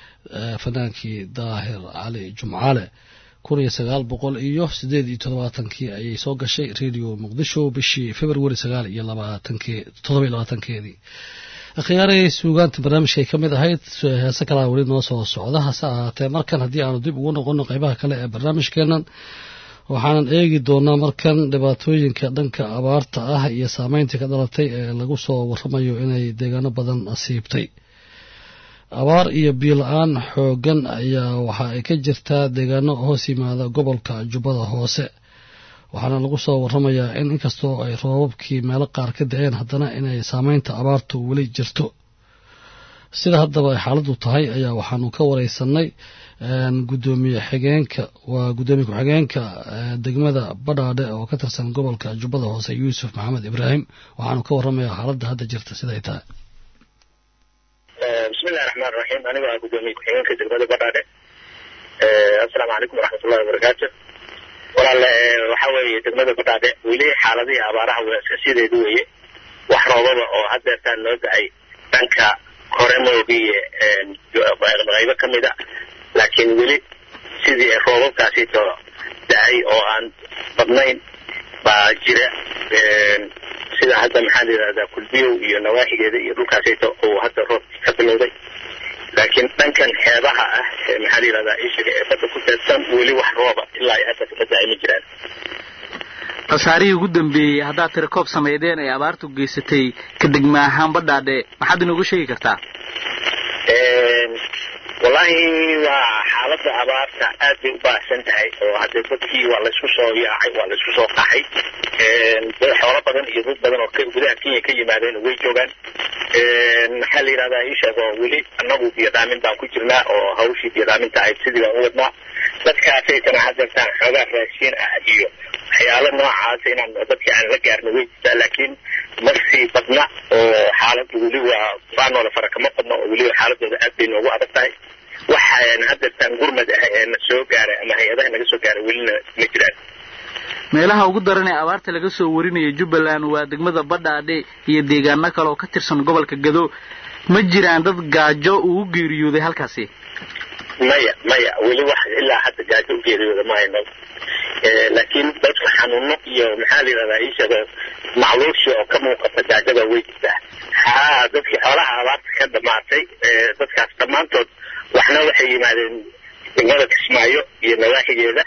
fanaankii daahir cali jumcale kun iyo sagaal boqol iyo sideed iyo toddobaatankii ayay soo gashay radio muqdisho bishii februari sagaal iyo labaatankee toddoba iyo labaatankeedii akhyaarey suugaanta barnaamijkay ka mid ahayd heese kalaa weli noo soo socda hase ahaatee markan haddii aanu dib ugu noqono qeybaha kale ee barnaamijkeenan waxaanan eegi doonaa markan dhibaatooyinka dhanka abaarta ah iyo saameyntii ka dhalatay ee lagu soo waramayo inay deegaano badan asiibtay abaar iyo biyo-la-aan xooggan ayaa waxa ay ka jirtaa deegaano hoos yimaada gobolka jubbada hoose waxaana lagu soo waramayaa in inkastoo ay roobabkii meelo qaar ka da-een haddana inay saameynta abaartu weli jirto sida haddaba ay xaaladdu tahay ayaa waxaanu ka wareysanay gudoomiye xigeenka waa gudoomiye ku-xigeenka degmada badhaadhe oo ka tirsan gobolka jubbada hoose yuusuf maxamed ibraahim waxaanu ka waramayaa xaaladda hadda jirta siday tahay bismillahi raxmaan raxiim aniga ah gudoomiye ku-xigeenka degmada badhaadhe assalaamu calaykum waraxmatullahi wabarakaatu walaale waxa weeye degmada badhaadhe weli xaaladihii abaaraha waa iska sideedu weeye wax roobaba oo haddeertaan noo da-ay dhanka hore moogiye qaybo ka mid a laakiin weli sidii roobabkaasito da-ay oo aan badnayn baa jira sida hadda maxaa la yidhahdaa kulbiyow iyo nawaaxigeeda iyo dhulkaasito uu hadda roobkii ka bilowday laakiin dhankan xeebaha ah ee maxaa la yidhahdaa ishiga ee badda ku teedsan weli wax rooba ilaa ay hadda ka da-ay ma jiraan khasaarihii ugu dambeeyey haddaad tira koob sameydeen ay abaartu geysatay ka degma ahaan badhaadhe maxaad inoogu sheegi kartaa wallaahi waa xaaladda abaarta aad bay u baahsan tahay oo hadde dadkii waa laysku soo yaacay waa laysku soo qaxay xoolo badan iyo dad badan oo gudaha kenya ka yimaadeen way joogaan maxaa la yidhahdaa ii sheeg oo weli annagu biyodhaamin baan ku jirnaa oo hawshii biyodhaaminta ahayd sidii baan u wadnaa dadkaasaytana hadeertaan xoogaa raashiin ah iyo waxyaalo noocaas inaan dadkii aan la gaarno way jirtaa laakiin marsii badna oo xaaladdu weli waa baanoola fara kama badna oo weliba xaaladooda aad bay noogu adag tahay waxaan hadeertaan gurmad ah ee na soo gaaray ama hay-adaha naga soo gaaray welina ma jiraan meelaha ugu daran ee abaarta laga soo warinaya jubbaland waa degmada badhaadhe iyo deegaano kale oo ka tirsan gobolka gado ma jiraan dad gaajo uu u geeriyooday halkaasi maya maya weli wax ilaa hadda gaajo u geeriyooda ma hayno laakiin dadka xanuuno iyo maxaa la yidhahdaa iisheego macluushi oo ka muuqata gaajada way jirtaa ha dadkii xoolaha abaarta ka dhamaatay dadkaas dhammaantood waxna waxay yimaadeen degmada kismaayo iyo nawaaxigeeda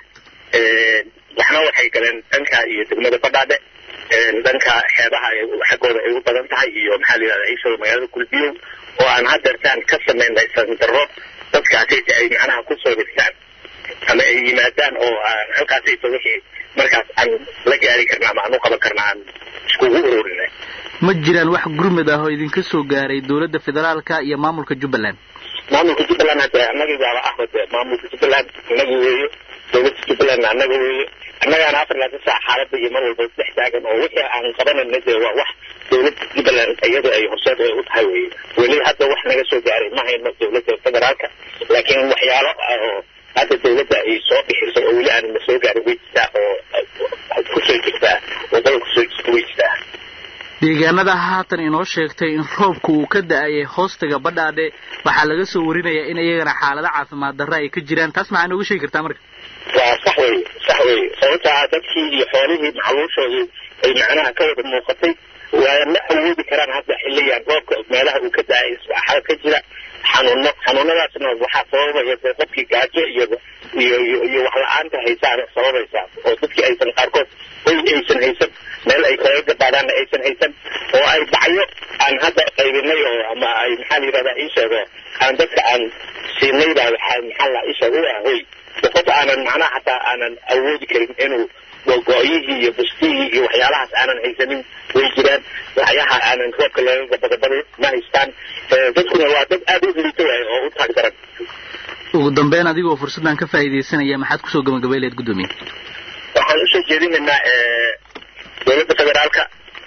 waxna waxay galeen dhanka iyo degmada badhaadhe dhanka xeebaha xaggooda ay u badan tahay iyo maxaa la yidhahdaa iisheego magaalada kulbiyow oo aan hadeertaan ka samaynay sandarro dadkaasayta ay macnaha kusoo hirtaan ama ay yimaadaan oo aan halkaasayta wixii markaas aan la gaari karna ama aan u qaban karna aan iskugu ururinay ma jiraan wax gurmad ah oo idinka soo gaaray dowladda federaalka iyo maamulka jubbaland maamulka jubbaland hadde annagii baaba ahba de maamulka jubbaland annaga weeyo dowladda jubbalandna annaga weeyo annagaana afar laatan saac xaaladda iyo mar walba dhex taagan oo wixii aan qabanayna dee waa wax dowladda jubbaland iyadu ay horseed ay u tahay weye weli hadda wax naga soo gaaray ma hayno dowladda federaalka laakiin waxyaalo oo hadda dowladda ay soo bixisay oo weli aanna soo gaarin way jirtaa oo kusoo jirtaa wadada kusoo jirta way jirtaa deegaanada haatan inoo sheegtay in roobku uu ka da-ayay hoostaga badhaadhe waxaa laga soo warinayaa in iyagana xaalado caafimaad darra ay ka jiraan taas maxaa nooga sheegi kartaa marka waa sax weye sax weye sababtaa dadkii iyo xoolihii macluushoodii ay macnaha ka wada muuqatay waa ma awoodi karaan hadda xilligan roobka meelaha uu ka da-ay isbaaxada ka jira xanuuno xanuunadaasna waxaa sababaya dee dadkii gaajo iyo iyo iyo iyo wax la-aanta haysaana sababaysaa oo dadkii aysan qaarkood hoy aysan haysan meel ay kaga gabaadaanna aysan haysan oo ay bacyo aan hadda qaybinay oo ama ay maxaa la yidhahdaa ii sheego aan dadka aan siinay baa waxaa maxaa la ii sheego u ah hoy qof aanan macnaha hataa aanan awoodi karin inuu go-go-yihii iyo bustihii iyo waxyaalahaas aanan haysanin way jiraan waxyaha aanan roobka laga gabagabada ma haystaan dadkuna waa dad aada u liito waay oo u taag daran ugu dambeyn adigoo fursaddan ka faa'iidaysanaya maxaad kusoo gabagabayleed guddoomiye waxaan usoo jeedinaynaa dowladda federaalka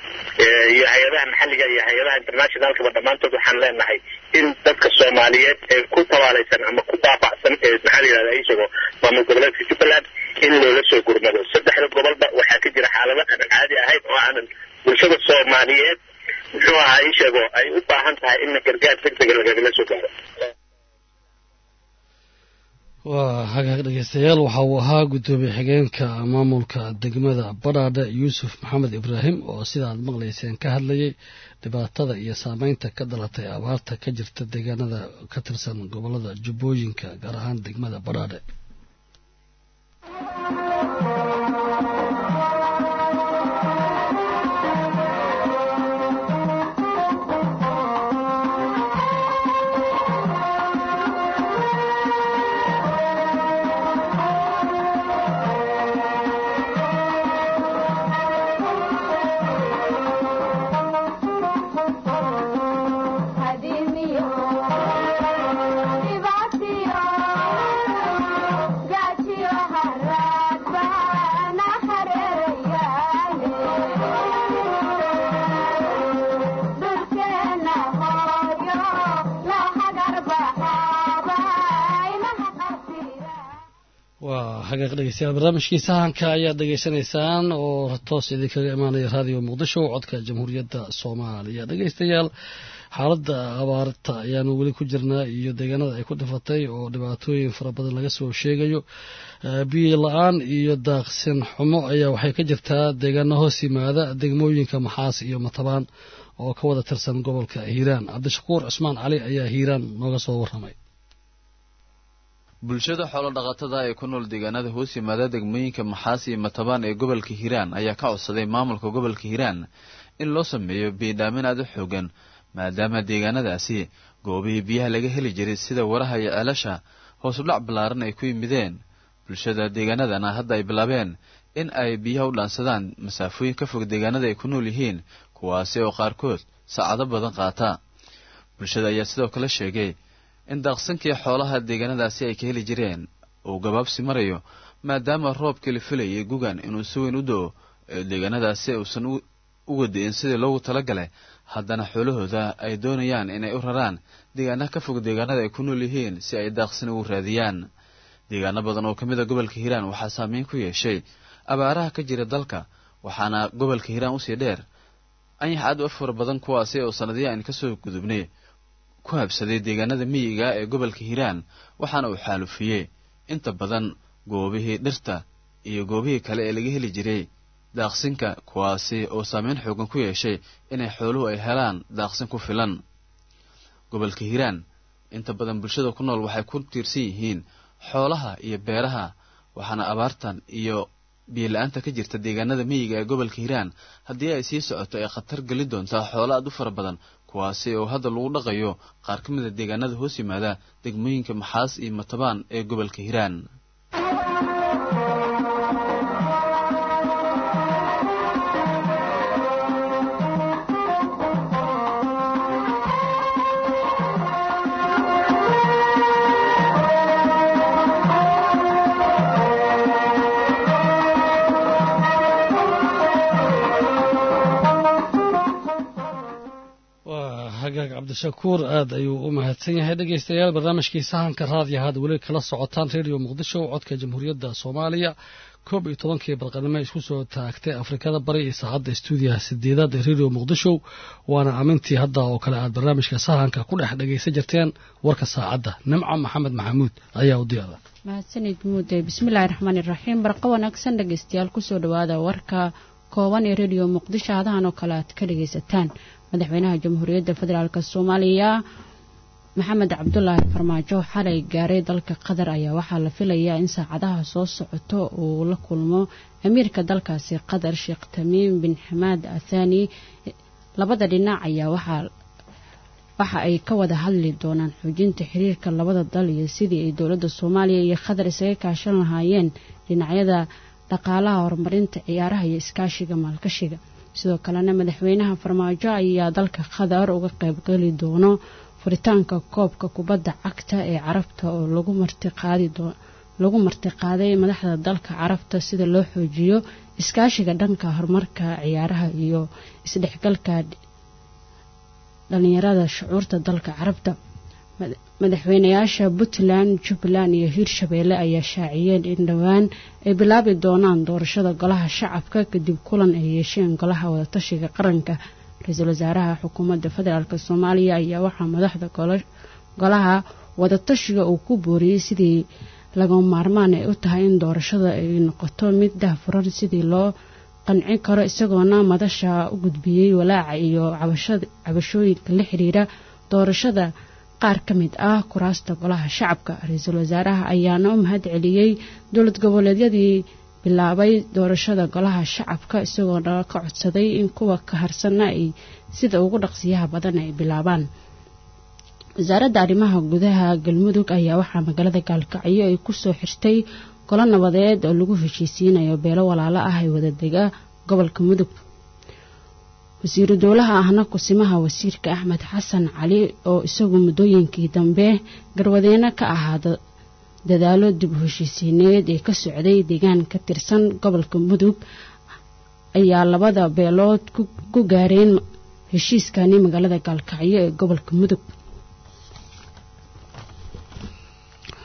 iyo hay-adaha maxalliga iyo hay-adaha internationalkaba dhammaantood waxaan leenahay in dadka soomaaliyeed ee ku tabaalaysan ama ku baabacsan ee maxaa la yidhahdaa isagoo maamul goboleedka jubbaland in loola soo gurmado saddexda gobolba waxaa ka jira xaalado aanan caadi ahayn oo aanan bulshada soomaaliyeed muxuu ahaa isheego ay u baahan tahay in gargaar degdega lagagala soo gaaro waa hagaag dhegeystayaal waxa uu ahaa guddoomiye xigeenka maamulka degmada badhaadhe yuusuf maxamed ibraahim oo sida aad maqlayseen ka hadlayay dhibaatada iyo saameynta ka dhalatay abaarta ka jirta deegaanada ka tirsan gobolada jubbooyinka gaar ahaan degmada badhaadhe xaqiiq dhegeystayaal barnaamijkii sahanka ayaad dhegeysanaysaan oo toos idinkaga imaanaya raadiyo muqdisho codka jamhuuriyadda soomaaliya dhegeystayaal xaaladda abaarta ayaanu weli ku jirnaa iyo deegaanada ay ku dhifatay oo dhibaatooyin fara badan laga soo sheegayo biyo la-aan iyo daaqsin xumo ayaa waxay ka jirtaa deegaano hoos yimaada degmooyinka maxaas iyo matabaan oo ka wada tirsan gobolka hiiraan cabdishakuur cusmaan cali ayaa hiiraan nooga soo warramay bulshada xoolo dhaqatada ee ku nool deegaanada hoos yimaada degmooyinka maxaas iyo matabaan ee gobolka hiiraan ayaa ka codsaday maamulka gobolka hiiraan in loo sameeyo biidhaamin aad u xoogan maadaama deegaanadaasi goobihii biyaha laga heli jiray sida waraha iyo ceelasha hoos u dhac ballaaran ay ku yimideen bulshada deegaanadana hadda ay bilaabeen in ay biyaha u dhaansadaan masaafooyin ka fog deegaanada ay ku nool yihiin kuwaasi oo qaarkood saacado badan qaata bulshada ayaa sidoo kale sheegay in daaqsankii xoolaha deegaanadaasi ay ka heli jireen uu gabaabsi marayo maadaama roobkii la filayay gugan inuu si weyn u do-o ee deegaanadaasi uusan uga di'in sidii loogu talagalay haddana xoolahooda ay doonayaan inay u raraan deegaanaha ka fog deegaanada ay ku nool yihiin si ay daaqsin ugu raadiyaan deegaano badan oo ka mid a gobolka hiiraan waxaa saameyn ku yeeshay abaaraha ka jira dalka waxaana gobolka hiiraan usii dheer anyax aad u fara badan kuwaasi oo sanadiya aan kasoo gudubnay ku habsaday deegaanada miyiga ee gobolka hiiraan waxaana uu xaalufiyey inta badan goobihii dhirta iyo goobihii kale ee laga heli jiray daaqsinka kuwaasi oo saameyn xoogan ku yeeshay inay xooluhu ay helaan daaqsin ku filan gobolka hiiraan inta badan bulshada ku nool waxay ku tiirsan yihiin xoolaha iyo beeraha waxaana abaartan iyo biyola-aanta ka jirta deegaanada miyiga ee gobolka hiiraan haddii ay sii socoto ay khatar geli doontaa xoolo aad u fara badan kuwaasi oo hadda lagu dhaqayo qaar ka mid a deegaanada hoos yimaada degmooyinka maxaas iyo matabaan ee gobolka hiiraan hagaag cabdishakuur aad ayuu u mahadsan yahay dhegeystayaal barnaamijkii sahanka raadiya had weli kala socotaan redio muqdisho codka jamhuuriyadda soomaaliya koob iyo tobankii barqanimo isku soo taagtay afrikada bari iyo saacadda stuudiyaha sideedaad ee redio muqdisho waana amintii hadda oo kale aad barnaamijka sahanka ku dhex dhegaysan jirteen warka saacadda nimco maxamed maxamuud ayaa u diyaara mahadsanid muude bismillaahi raxmaani raxiim barqa wanaagsan dhegeystayaal kusoo dhawaada warka kooban ee redio muqdisho hadahan oo kale aad ka dhegaysataan madaxweynaha jamhuuriyadda federaalk soomaaliya maxamed cabdulaahi farmaajo xalay gaaray dalka qatar ayaa waxaa la filayaa in saacadaha soo socoto uu la kulmo amiirka dalkaasi qatar sheekh tamiim bin xamaad athani labada dhinac ayaa waxa ay ka wada hadli doonaan xoojinta xiriirka labada dal iyo sidii ay dowladda soomaaliya iyo qatar isaga kaashan lahaayeen dhinacyada dhaqaalaha horumarinta ciyaaraha iyo iskaashiga maalgashiga sidoo kalena madaxweynaha farmaajo ayaa dalka qatar uga qaybgeli doono furitaanka koobka kubadda cagta ee carabta oo lagu martiqaaday madaxda dalka carabta sida loo xoojiyo iskaashiga dhanka horumarka ciyaaraha iyo isdhexgalka dhalinyarada shucuurta dalka carabta madaxweynayaasha puntland jubbaland iyo hiirshabeelle ayaa shaaciyeen in dhowaan ay bilaabi doonaan doorashada golaha shacabka kadib kulan ay yeesheen golaha wadatashiga qaranka ra-iisul wasaaraha xukuumadda federaalk soomaaliya ayaa waxaa madaxda golaha wadatashiga uu ku booriyey sidii laga maarmaan ay u tahay in doorashada ay noqoto mid dahfuran sidii loo qancin karo isagoona madasha u gudbiyey walaaca iyo cabashooyinka la xiriira doorashada qaar ka mid ah kuraasta golaha shacabka ra-iisul wasaaraha ayaana u mahad celiyey dowlad goboleedyadii bilaabay doorashada golaha shacabka isagoona ka codsaday in kuwa ka harsanna ay sida ugu dhaqsiyaha badan ay bilaabaan wasaaradda arrimaha gudaha galmudug ayaa waxaa magaalada gaalkacyo ay kusoo xirtay golo nabadeed oo lagu heshiisiinayo beelo walaalo ah ee wadadega gobolka mudug wasiiru dowlaha ahna kusimaha wasiirka axmed xasan cali oo isagu muddooyinkii dambe garwadeeno ka ahaa dadaalo dib u heshiisiineed ee ka socday deegaan ka tirsan gobolka mudug ayaa labada beelood ku gaareen heshiiskani magaalada gaalkacyo ee gobolka mudug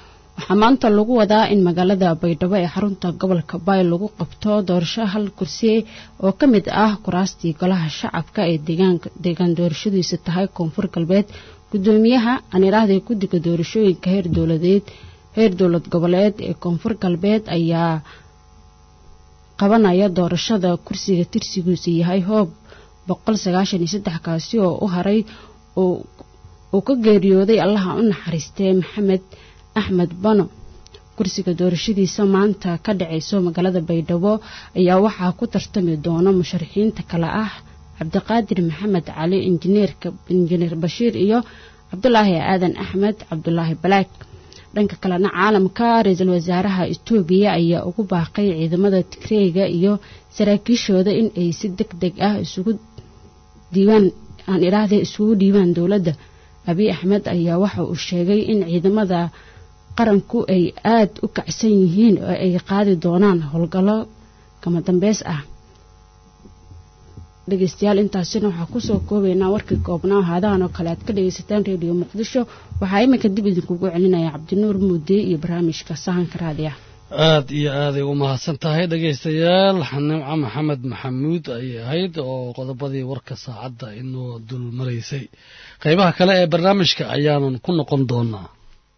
waxaa maanta lagu wadaa in magaalada baydhabo ee xarunta gobolka baay lagu qabto doorasho hal kursi oo ka mid ah kuraastii golaha shacabka ee deegaan doorashadiisa tahay koonfur galbeed gudoomiyaha anirahda guddiga doorashooyinka heer dowladeed heer dowlad goboleed ee koonfur galbeed ayaa qabanaya doorashada kursiga tirsigiisu yahay hoob kaasi oo u haray uu ka geeriyooday allaha u naxariistee maxamed axmed bano kursiga doorashadiisa maanta ka dhacayso magaalada baydhabo ayaa waxaa ku tartami doona musharaxiinta kale ah cabdiqaadir maxamed cali injineerka injineer bashiir iyo cabdulaahi aadan axmed cabdulaahi balaag dhanka kalena caalamka ra-iisul wasaaraha etoobiya ayaa ugu baaqay ciidamada tigreega iyo saraakiishooda in ay si deg deg ah isugu diiwaan aan idhaahde isugu dhiibaan dowladda abiy axmed ayaa waxa uu sheegay in ciidamada qaranku ay aada u kacsan yihiin oo ay qaadi doonaan howlgallo kama dambeys ah dhegeystayaal intaasina waxaa kusoo koobaynaa warkii koobnaa haadahan oo kale aad ka dhegeysataan reediyo muqdisho waxaa iminka dib idinkugu celinaya cabdinuur muudey iyo barnaamijka sahanka raadiya aad iyo aaday u mahadsan tahay dhegaystayaal nimco maxamed maxamuud ayay ahayd oo qodobadii warka saacadda inoo dul maraysay qaybaha kale ee barnaamijka ayaanan ku noqon doonaa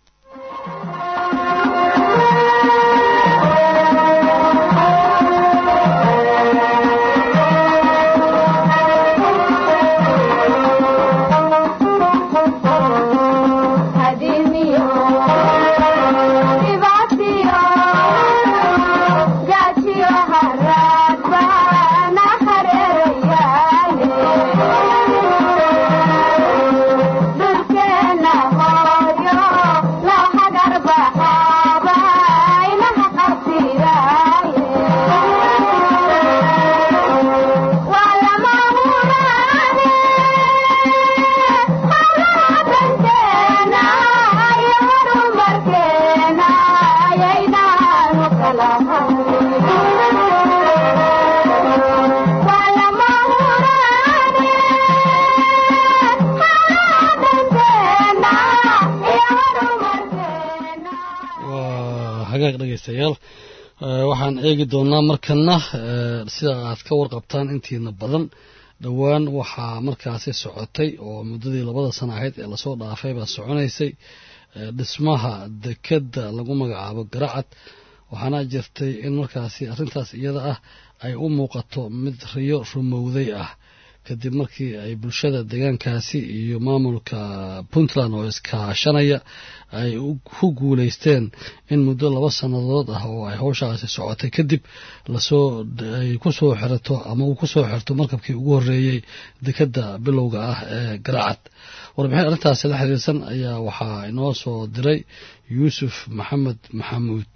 dhegeystayaal waxaan eegi doonaa markana sida aad ka warqabtaan intiina badan dhowaan waxaa markaasi socotay oo muddadii labada sana ahayd ee lasoo dhaafay baa soconaysay dhismaha dekeda lagu magacaabo garacad waxaana jirtay in markaasi arrintaas iyada ah ay u muuqato mid riyo rumowday ah kadib markii ay bulshada deegaankaasi iyo maamulka puntland oo iskaashanaya ay ku guulaysteen in muddo laba sannadood ah oo ay howshaasi socotay kadib lasoo ay ku soo xirato ama uu ku soo xirto markabkii ugu horreeyey dekadda bilowga ah ee garacad warbixin arrintaasi la xiriirsan ayaa waxaa inoo soo diray yuusuf maxamed maxamuud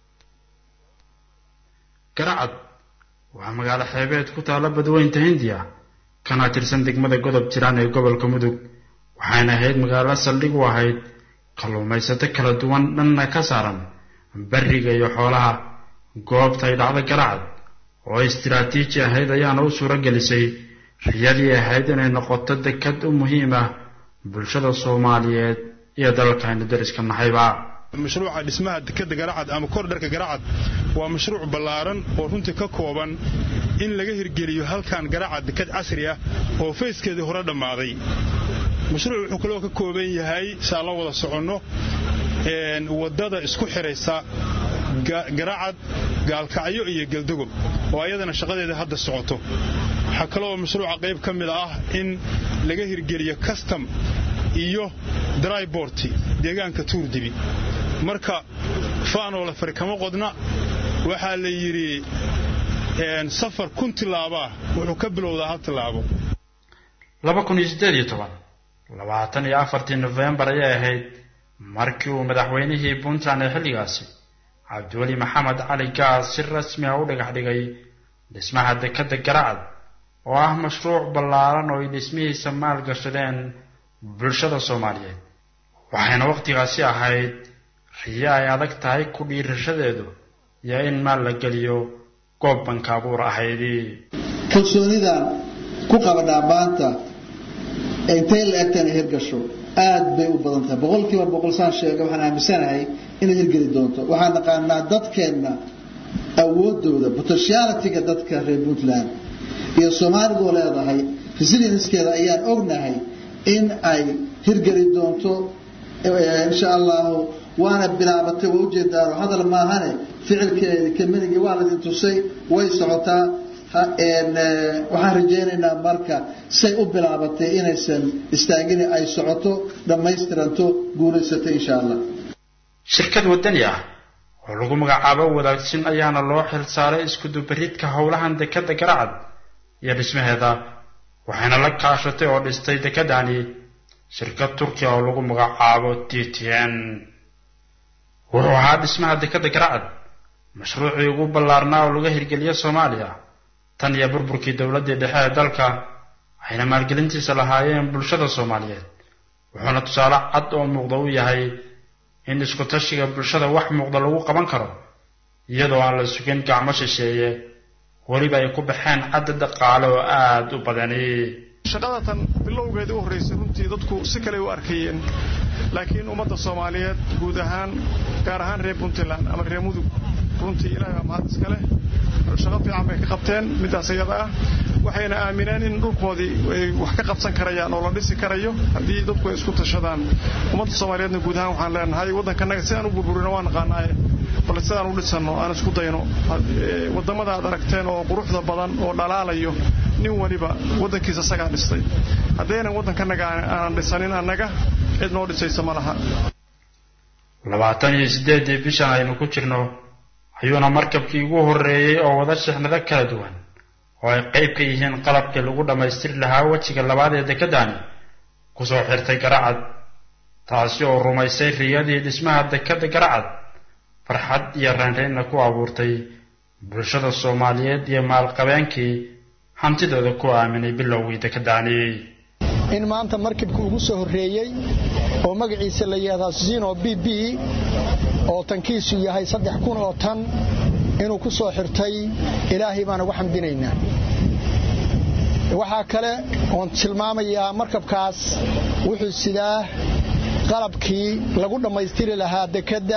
garacad waa magaalo xeebeed ku taalla badweynta hindiya kana tirsan degmada godob jiraan ee gobolka mudug waxayna ahayd magaalo saldhig u ahayd kalluumaysato kala duwan dhanna ka saaran beriga iyo xoolaha goobta ay dhacda garacad oo istiraatiiji ahayd ayaana u suuro gelisay riyadii ahayd inay noqoto dekad u muhiim ah bulshada soomaaliyeed iyo dalalkaynu dariska nahayba mashruuca dhismaha dekeda garacad ama kordharka garacad waa mashruuc ballaaran oo runtii ka kooban in laga hirgeliyo halkan garacad dekad casri ah oo fayskeedii hore dhammaaday mashruuc wuxuu kaloo ka kooban yahay saa la wada soconno waddada isku xidhaysa garacad gaalkacyo iyo geldogob oo ayadana shaqadeeda hadda socoto waxaa kaloo mashruuca qayb ka mid ah in laga hirgeliyo custom iyo dryborti deegaanka tuurdibi marka faanoo la fari kama qodna waxaa la yidhi safar kun tilaabaa wuxuu ka bilowdaa hal tilaabo labaatan iyo afartii nofembar ayay ahayd markii uu madaxweynihii puntland ee xilligaasi cabdiweli maxamed cali gaas si rasmi ah u dhagax dhigay dhismaha dekadda garacad oo ah mashruuc ballaaran oo ay dhismihiisa maalgashadeen bulshada soomaaliyeed waxayna wakhtigaasi ahayd riyo ay adag tahay ku dhiirashadeedu iyo in maal la geliyo goob banka abuur ahaydii kalsoonidan ku qaba dhaabaanta ee intay la egtana hirgasho aad bay u badan tahay boqolkiiba boqol saan sheega waxaan aaminsanahay inay hirgeli doonto waxaan naqaanaa dadkeenna awoodooda potentialityga dadka reer puntland iyo soomaaligoo leedahay resilienskeeda ayaan ognahay in ay hirgeli doonto insha allahu waana bilaabatay waa ujeedaano hadal maahane ficilkeedi kaminigi waa laydin tusay way socotaa waxaan rajaynaynaa marka say u bilaabatay inaysan istaagin ay socoto dhammaystiranto guulaysato insha allah shirkad wadani ah oo lagu magacaabo wadaagsin ayaana loo xil saaray iskudubaridka howlahan dekadda garacad iyo dhismaheeda waxayna la kaashatay oo dhistay dekedani shirkad turkiya oo lagu magacaabo t t n wuxuu ahaa dhismaha dekadda garacad mashruucii ugu ballaarnaa oo laga hirgeliyo soomaaliya tan iyo burburkii dowladdii dhexe ee dalka waxayna maalgelintiisa lahaayeen bulshada soomaaliyeed wuxuuna tusaale cad oo muuqda u yahay in isku tashiga bulshada wax muuqda lagu qaban karo iyadoo aan la sugin gacmo shisheeye weliba ay ku baxeen cadda dhaqaale oo aada u badani shaqada tan bilowgeedii u horraysay runtii dadku si kale u arkayeen laakiin ummadda soomaaliyeed guud ahaan gaar ahaan reer puntland ama reer mudug runtii ilaahay baa mahad iska leh shaqo fiican bay ka qabteen middaas iyada ah waxayna aamineen in dhulkoodii ay wax ka qabsan karayaan oo la dhisi karayo haddii dadku ay isku tashadaan ummadda soomaaliyeedna guud ahaan waxaan leenahay waddankanaga sidaan u burburino waa naqaanaaye bal sidaan u dhisanno aan isku dayno waddamada aad aragteen oo quruxda badan oo dhalaalayo nin waliba waddankiisa isagaa dhistay haddaynan waddankanaga aanan dhisanin annaga cid noo dhisaysa ma laha labaatan iyo siddeeddii bishan aynu ku jirno ayuuna markabkii ugu horreeyey oo wada shixnado kala duwan oo ay qayb ka yihiin qalabkii lagu dhammaystiri lahaa wejiga labaad ee dekedani kusoo xirtay garacad taasi oo rumaysay riyadii dhismaha dekedda garacad farxad iyo raynraynna ku abuurtay bulshada soomaaliyeed iyo maalqabeenkii hantidooda ku aaminay bilowgii dekedani in maanta markibka ugu soo horreeyey oo magaciisa la yidhahdaa zino b b oo tankiisu yahay saddex kun oo tan inuu ku soo xirtay ilaahay baan ugu xamdinaynaa waxaa kale oon tilmaamayaa markabkaas wuxuu sidaa qalabkii lagu dhammaystiri lahaa dekedda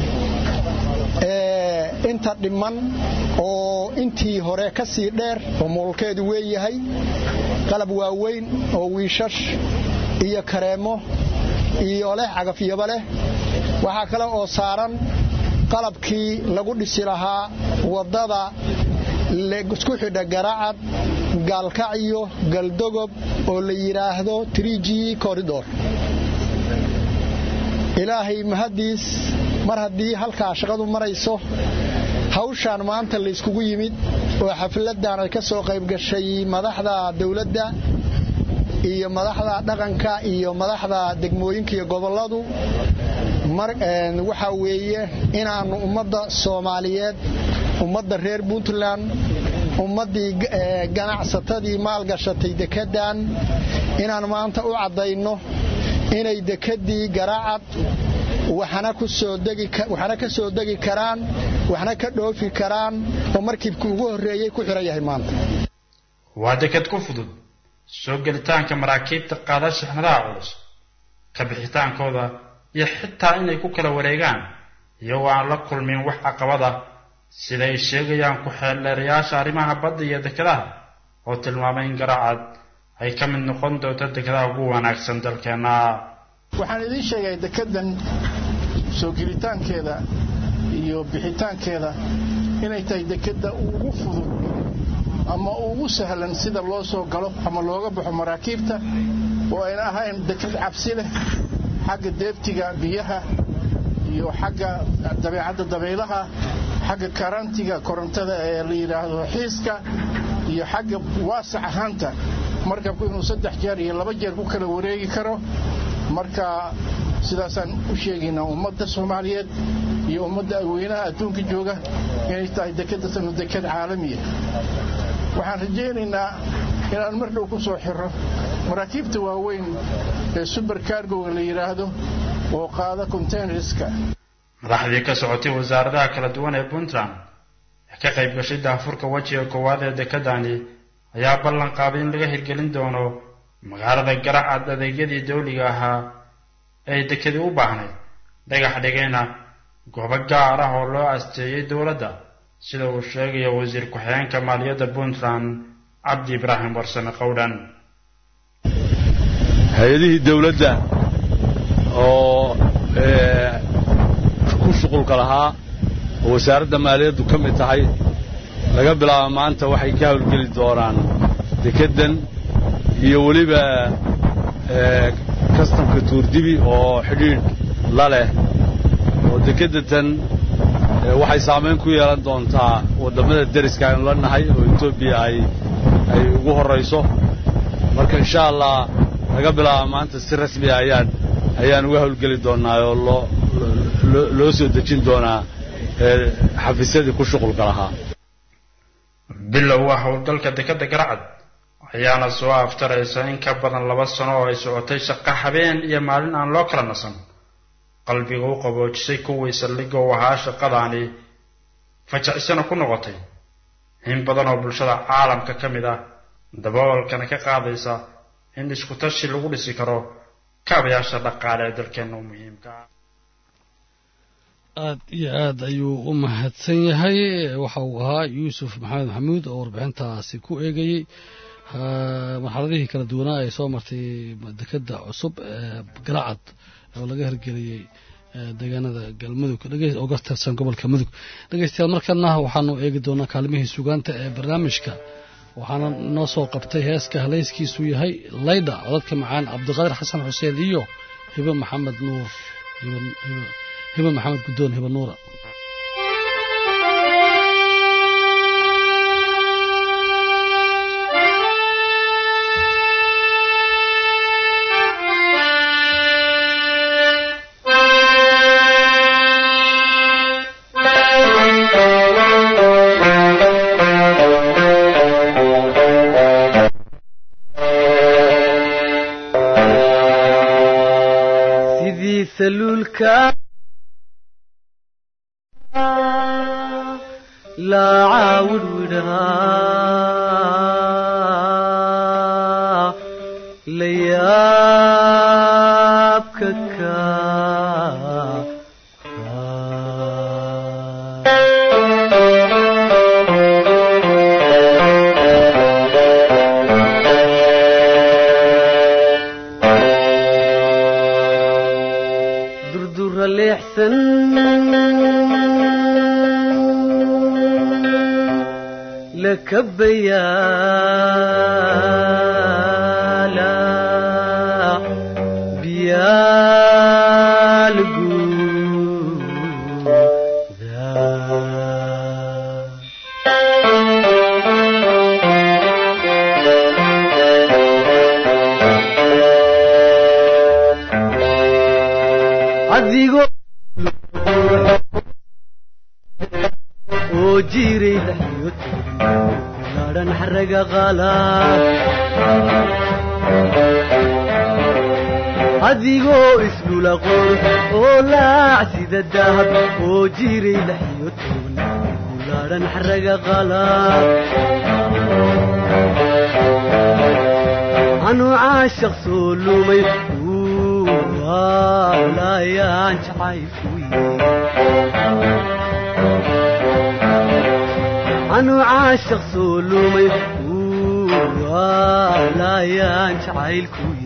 inta dhimman oo intii hore ka sii dheer oo moolkeedu weeyahay qalab waaweyn oo wiishash iyo kareemo iyo leh cagafyaba leh waxaa kale oo saaran qalabkii lagu dhisi lahaa waddada isku xidha garacad gaalkacyo galdogob oo la yidhaahdo trg corridor ilaahay mahaddiis mar haddii halkaa shaqadu marayso hawshaan maanta layskugu yimid oo xafladdan ay ka soo qayb gashay madaxda dawladda iyo madaxda dhaqanka iyo madaxda degmooyinka iyo gobolladu waxaa weeye inaannu ummadda soomaaliyeed ummadda reer puntland ummaddii ganacsatadii maalgashatay dekeddan inaan maanta u caddayno inay dekeddii garacad waxna ka soo degi karaan waxna ka dhoofi karaan oo markibkii ugu horreeyey ku xihan yahay maanta waa deked ku fudud soo gelitaanka maraakiibta qaada shixnadaha culus ka bixitaankooda iyo xitaa inay ku kala wareegaan iyagoo aan la kulmin wax caqabada sida ay sheegayaan ku-xeeldheerayaasha arrimaha badda iyo dekedaha oo tilmaamay in garacad ay ka mid noqon doonto dekedaha ugu wanaagsan dalkeenna waxaan idiin sheegay dekeddan soo gelitaankeeda iyo bixitaankeeda inay tahay dekedda ugu fudud ama ugu sahlan sida loo soo galo ama looga baxo maraakiibta oo ayna ahayn deked cabsi leh xagga deebtiga biyaha iyo xagga dabeecadda dabaylaha xagga karantiga korontada ee la yidhaahdo xiiska iyo xagga waasac ahaanta markabku inuu saddex jeer iyo laba jeer ku kala wareegi karo marka sidaasaan u sheegaynaa ummadda soomaaliyeed iyo ummadda aweynaha adduunka jooga inay tahay dekeddatanu deked caalamiya waxaan rajaynaynaa inaan mar dhow ku soo xiro maraakiibta waaweyn ee suber cargoga la yidhaahdo oo qaada containerska madaxdii ka socotay wasaaradaha kala duwan ee puntland ee ka qayb gashay daafurka wejiga koowaad ee dekedani ayaa ballan qaaday in laga hirgelin doono magaalada garacad adeegyadii dawliga ahaa ay dekadi u baahnayd dhagax dhigayna goobo gaar ah oo loo asteeyey dowladda sida uu sheegaya wasiir ku-xigeenka maaliyadda puntland cabdi ibraahim warsame qowdhan hay-adihii dowladda oo ku shuqulka lahaa oo wasaaradda maaliyaddu ka mid tahay laga bilaabo maanta waxay ka hawlgeli doonaan dekeddan iyo weliba kastamka tuurdibi oo xidhiidh la leh oo dekeddatan waxay saamayn ku yeelan doontaa waddamada deriska aynu la nahay oo etoobiya ay ay ugu horrayso marka insha allah laga bilaabo maanta si rasmiya ayaan ayaan uga hawlgeli doonnaa oo loo loo soo dejin doonaa xafiisyadii ku shuqulka lahaa bilow ah howlgalka dekadda garacad ayaana soo aftaraysa in ka badan laba sano oo ay socotay shaqo habeen iyo maalin aan loo kala nasan qalbiga u qaboojisay kuwii saldhigga u ahaa shaqadaani fajacisana ku noqotay in badan oo bulshada caalamka ka mid ah daboolkana ka qaadaysa in isku tashi lagu dhisi karo kaabayaasha dhaqaale ee dalkeenna u muhiimka ah aad iyo aad ayuu u mahadsan yahay waxa uu ahaa yuusuf maxamed maxamuud oo warbixintaasi ku eegayey marxaladihii kala duwanaa ay soo martay dekedda cusub ee galacad oo laga hirgeliyey deegaanada galmudug oo ka tirsan gobolka mudug dhegeystayaal markana waxaanu eegi doonaa kaalmihii sugaanta ee barnaamijka waxaana noo soo qabtay heeska halayskiisu yahay laydha codadka macaan cabdiqaadir xasan xuseen iyo hibe maxamed nuur hibe maxamed guddoon hibe nuura adigoo isdhulaqoon oo laac sida dahab oo jiray laxyo toban kulaadhan xaraga qalaad anuu caashaq soo lumay laayaan jacaylkuy anuu caashaq soo lumay laayaan jacaylkuy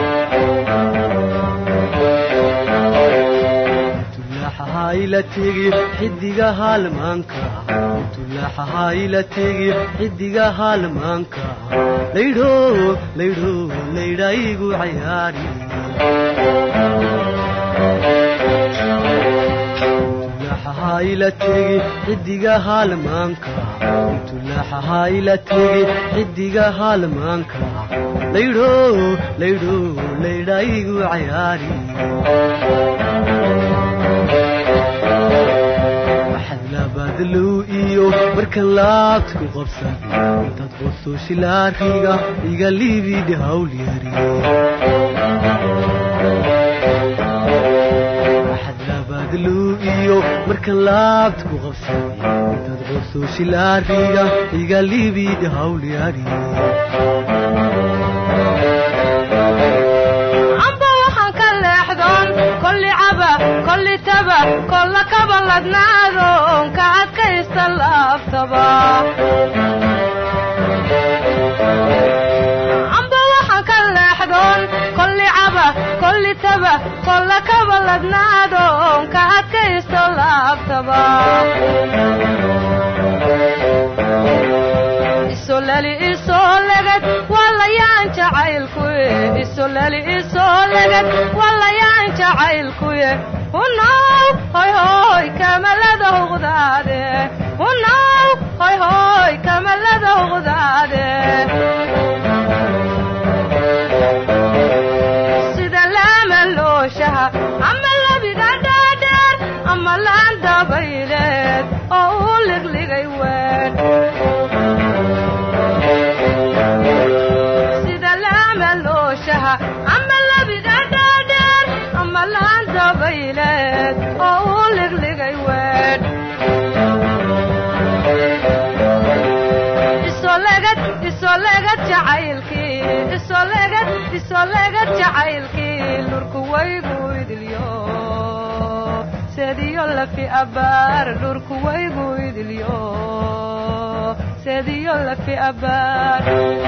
tulaaxahaayla tegi xidiga haalmaanka tulaaxahaayla tegi xidiga haalmaanka laydho laydho laydhaygu cayaari tulaaxahaayla tegi xidiga haalmaanka tulaaxahaayla tegi xidiga haalmaanka laydho laydho laydhaygu cayaari maxadlabaadlow iyo markan laabta ku qabsan intaad qosto shilaariga iga liibidhi hawlyari maxadlabaadlow iyo markan laabta ku qabsan intaad qosto shilaariga iga liibidhi hawlyari amba waxaan ka leexdoon liitaba kolla kaba ladnaado ka adkaysta laaftaba amba waxaan ka leexdoon kolli caba kolli taba kolla kaba ladnaado ka adkaysto laaftaba isolali isoo legad walayaan jacaylkuye isolali isoo legad walayaan jacaylkuye hunaw hoy hoy kamalada huqdaade hunaw hoy hoy kamalada huqdaade sida laama looshaha ama labiga dhaadheer ama laan dabayleed oo uu ligligay ween sida laama looshaha ama labiga dhaadheer ama laan dabayleed oo uu ligligay ween isolegad isolegad jacaylkii isolegad isolegad jacaylkii lurku waygu idilyo sediyo lafi abaar lurku waygu idilyo sediyo lafi abaar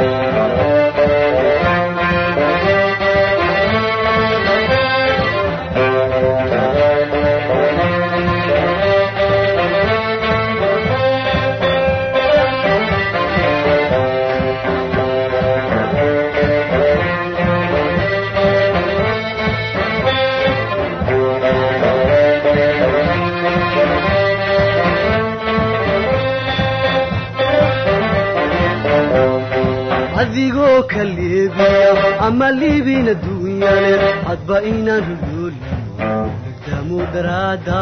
adigoo ka leebiya ama liibin adduunyale hadba inaan rulyoolino legdaamu daraada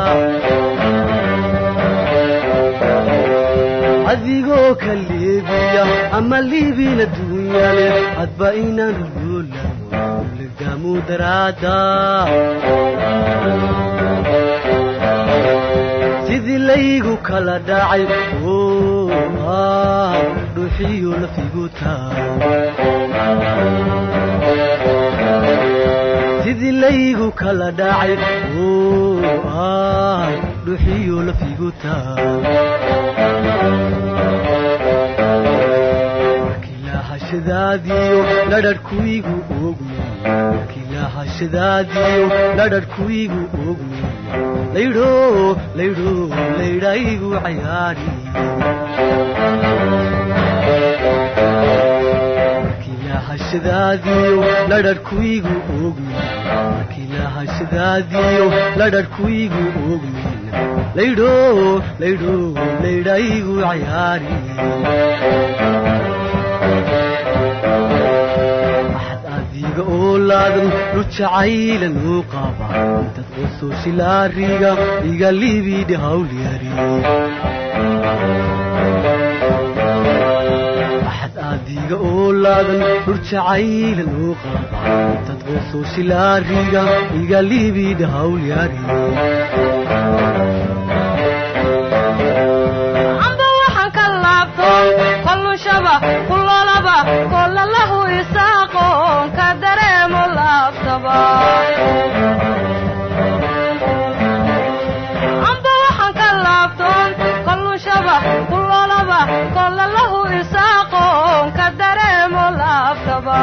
adigoo ka leebiya ama liibin adduunyale hadba inaan rulyoolino legdaamu daraada sidii laygu kala dhacay oo ah dhuuxiyo lafigu taa sidii laygu kala dhacay oo ah dhuuxiyo lafigu taa markiilahashadaadiyo ladhadhkuigu ogmi markiilahashadaadiyo ladhadhkuigu ogmi laydho laydho laydhaygu cayaari markiilahashadaadiyo ladhadhkuigu ogmi markiilahashadaadiyo ladhadhkuigu ogmi laydho laydho laydhaygu cayaari adiga oo laadan dhu jacaylan uu qaba intad qosoo shilaariga iga liibidhi hawlyari axad adiga oo laadan dhur jacaylan uu qaba intad qosoo shilaariga iga liibidhi hawlyari amba waxaan ka laabtoon kollushaba kulolaba kollalahu isaaqoon ka dareemo laaftaba amba waxaan ka laabtoon kollushaba kulolaba kollalahu isaaqoon ka dareemo laaftaba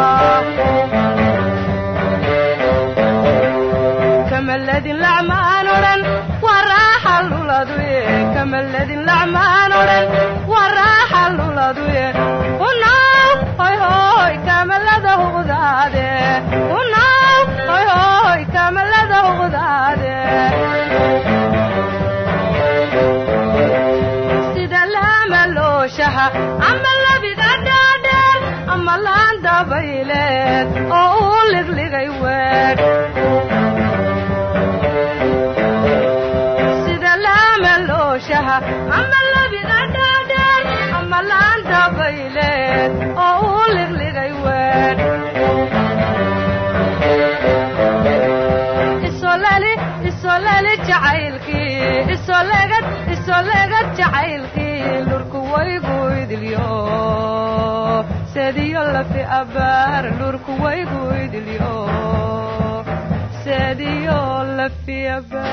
kamaladin lacmaan odhan waa raaxa luladuye kamaladin lacmaan odhan waa raaxa luladuye unaw hoy hoy kamalada huqdaade unaw hoy hoy kamalada huqdaade sida laama looshaha ama labiga dhaadheer ama laan dabayleed oo uu ligligay weedh sida laama looshaha ama labiga dhaadheer ama laan dabayleed oo uu ligligay weedh isolali isolali jacaylkii isolegad isolegad jacaylkii lurku waygu idilyo sediyo lafi abaar lurku waygu idilyo leediyo lafiyaba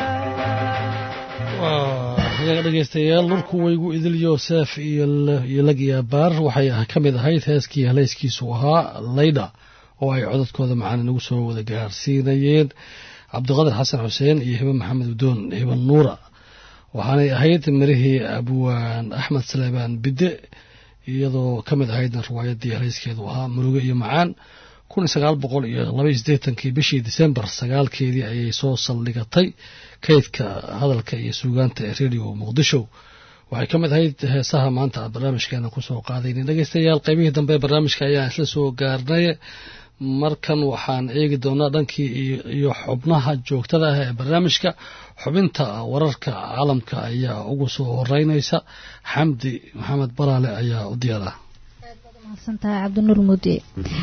ayaga dhegaystayaal lurku waygu idil yoosef iyo lagiyabaar waxay ka mid ahayd heeskii haleyskiisu ahaa laydha oo ay codadkooda macaan inagu soo wada gaarsiinayeen cabdiqadir xasan xuseen iyo hibe maxamed udoon hibe nuura waxaanay ahayd mirihii abwaan axmed saleebaan bidde iyadoo ka mid ahaydna riwaayadii haleyskeedu ahaa muruge iyo macaan kun sagaal boqol iyo labaiyo siddeetankii bishii disembar sagaalkeedii ayay soo saldhigatay kaydka hadalka iyo suugaanta ee radio muqdisho waxay ka mid ahayd heesaha maanta aad barnaamijkeena kusoo qaadaynin dhegeystayaal qaybihii dambe ee barnaamijka ayaan isla soo gaarnay markan waxaan eegi doonaa dhankii iyo xubnaha joogtada ah ee barnaamijka xubinta wararka caalamka ayaa ugu soo horeynaysa xamdi maxamed baraale ayaa u diyaara cabdinuur muudi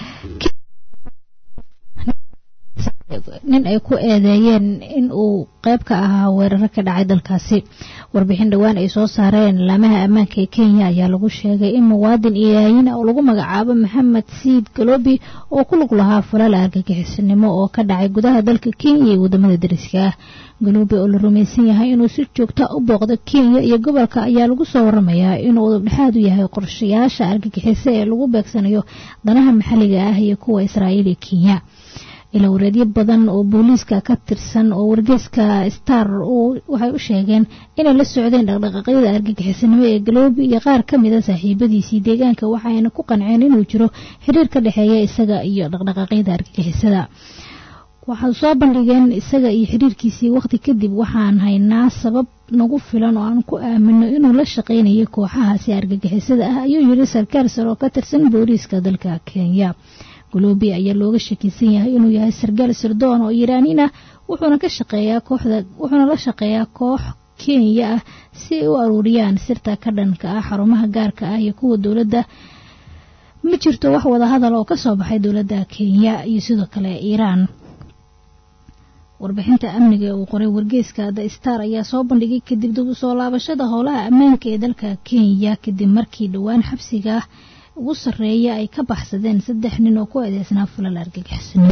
nin ay ku eedeeyeen in uu qayb ka ahaa weeraro ka dhacay dalkaasi warbixin dhowaan ay soo saareen laamaha ammaanka ee kenya ayaa lagu sheegay in muwaadin iyaayin oo lagu magacaabo maxamed siid galobi oo ku lug lahaa falal argagixisanimo oo ka dhacay gudaha dalka kenya iyo wadamada dariska ah galobi oo la rumaysan yahay inuu si joogta u booqdo kenya iyo gobolka ayaa lagu soo waramayaa inuu dhexaad u yahay qorshayaasha argagixisa ee lagu beegsanayo danaha maxalliga ah iyo kuwa israa'iil iyo kenya ilaa wareedyo badan oo booliiska ka tirsan oo wargeyska star waxay u sheegeen inay la socdeen dhaqdhaqaaqyada argagixisanimo ee galoobi iyo qaar ka mida saaxiibadiisii deegaanka waxayna ku qanceen inuu jiro xiriir ka dhexeeya isaga iyo dhaqdhaqaaqyada argagixisada waxay soo bandhigeen isaga iyo xiriirkiisii waqti kadib waxaan haynaa sabab nagu filan oo aan ku aamino inuu la shaqaynayo kooxahaasi argagixisada ah ayuu yiri sarkaal sare oo ka tirsan booliiska dalka kenya golobi ayaa looga shakisan yahay inuu yahay sargaal sirdoon oo iiraaniin ah wuxuuna ka shaqeeyaa kooxda wuxuuna la shaqeeyaa koox kenya ah si ay u aruuriyaan sirta ka dhanka ah xarumaha gaarka ah iyo kuwa dowladda ma jirto wax wada hadal oo kasoo baxay dowladda kenya iyo sidoo kale iiraan warbixinta amniga ee uu qoray wargeyska the star ayaa soo bandhigay kadib dib u soo laabashada howlaha ammaanka ee dalka kenya kadib markii dhowaan xabsiga ugu sarreeya ay ka baxsadeen saddex nin oo ku eedeysnaa falal argagixisnimo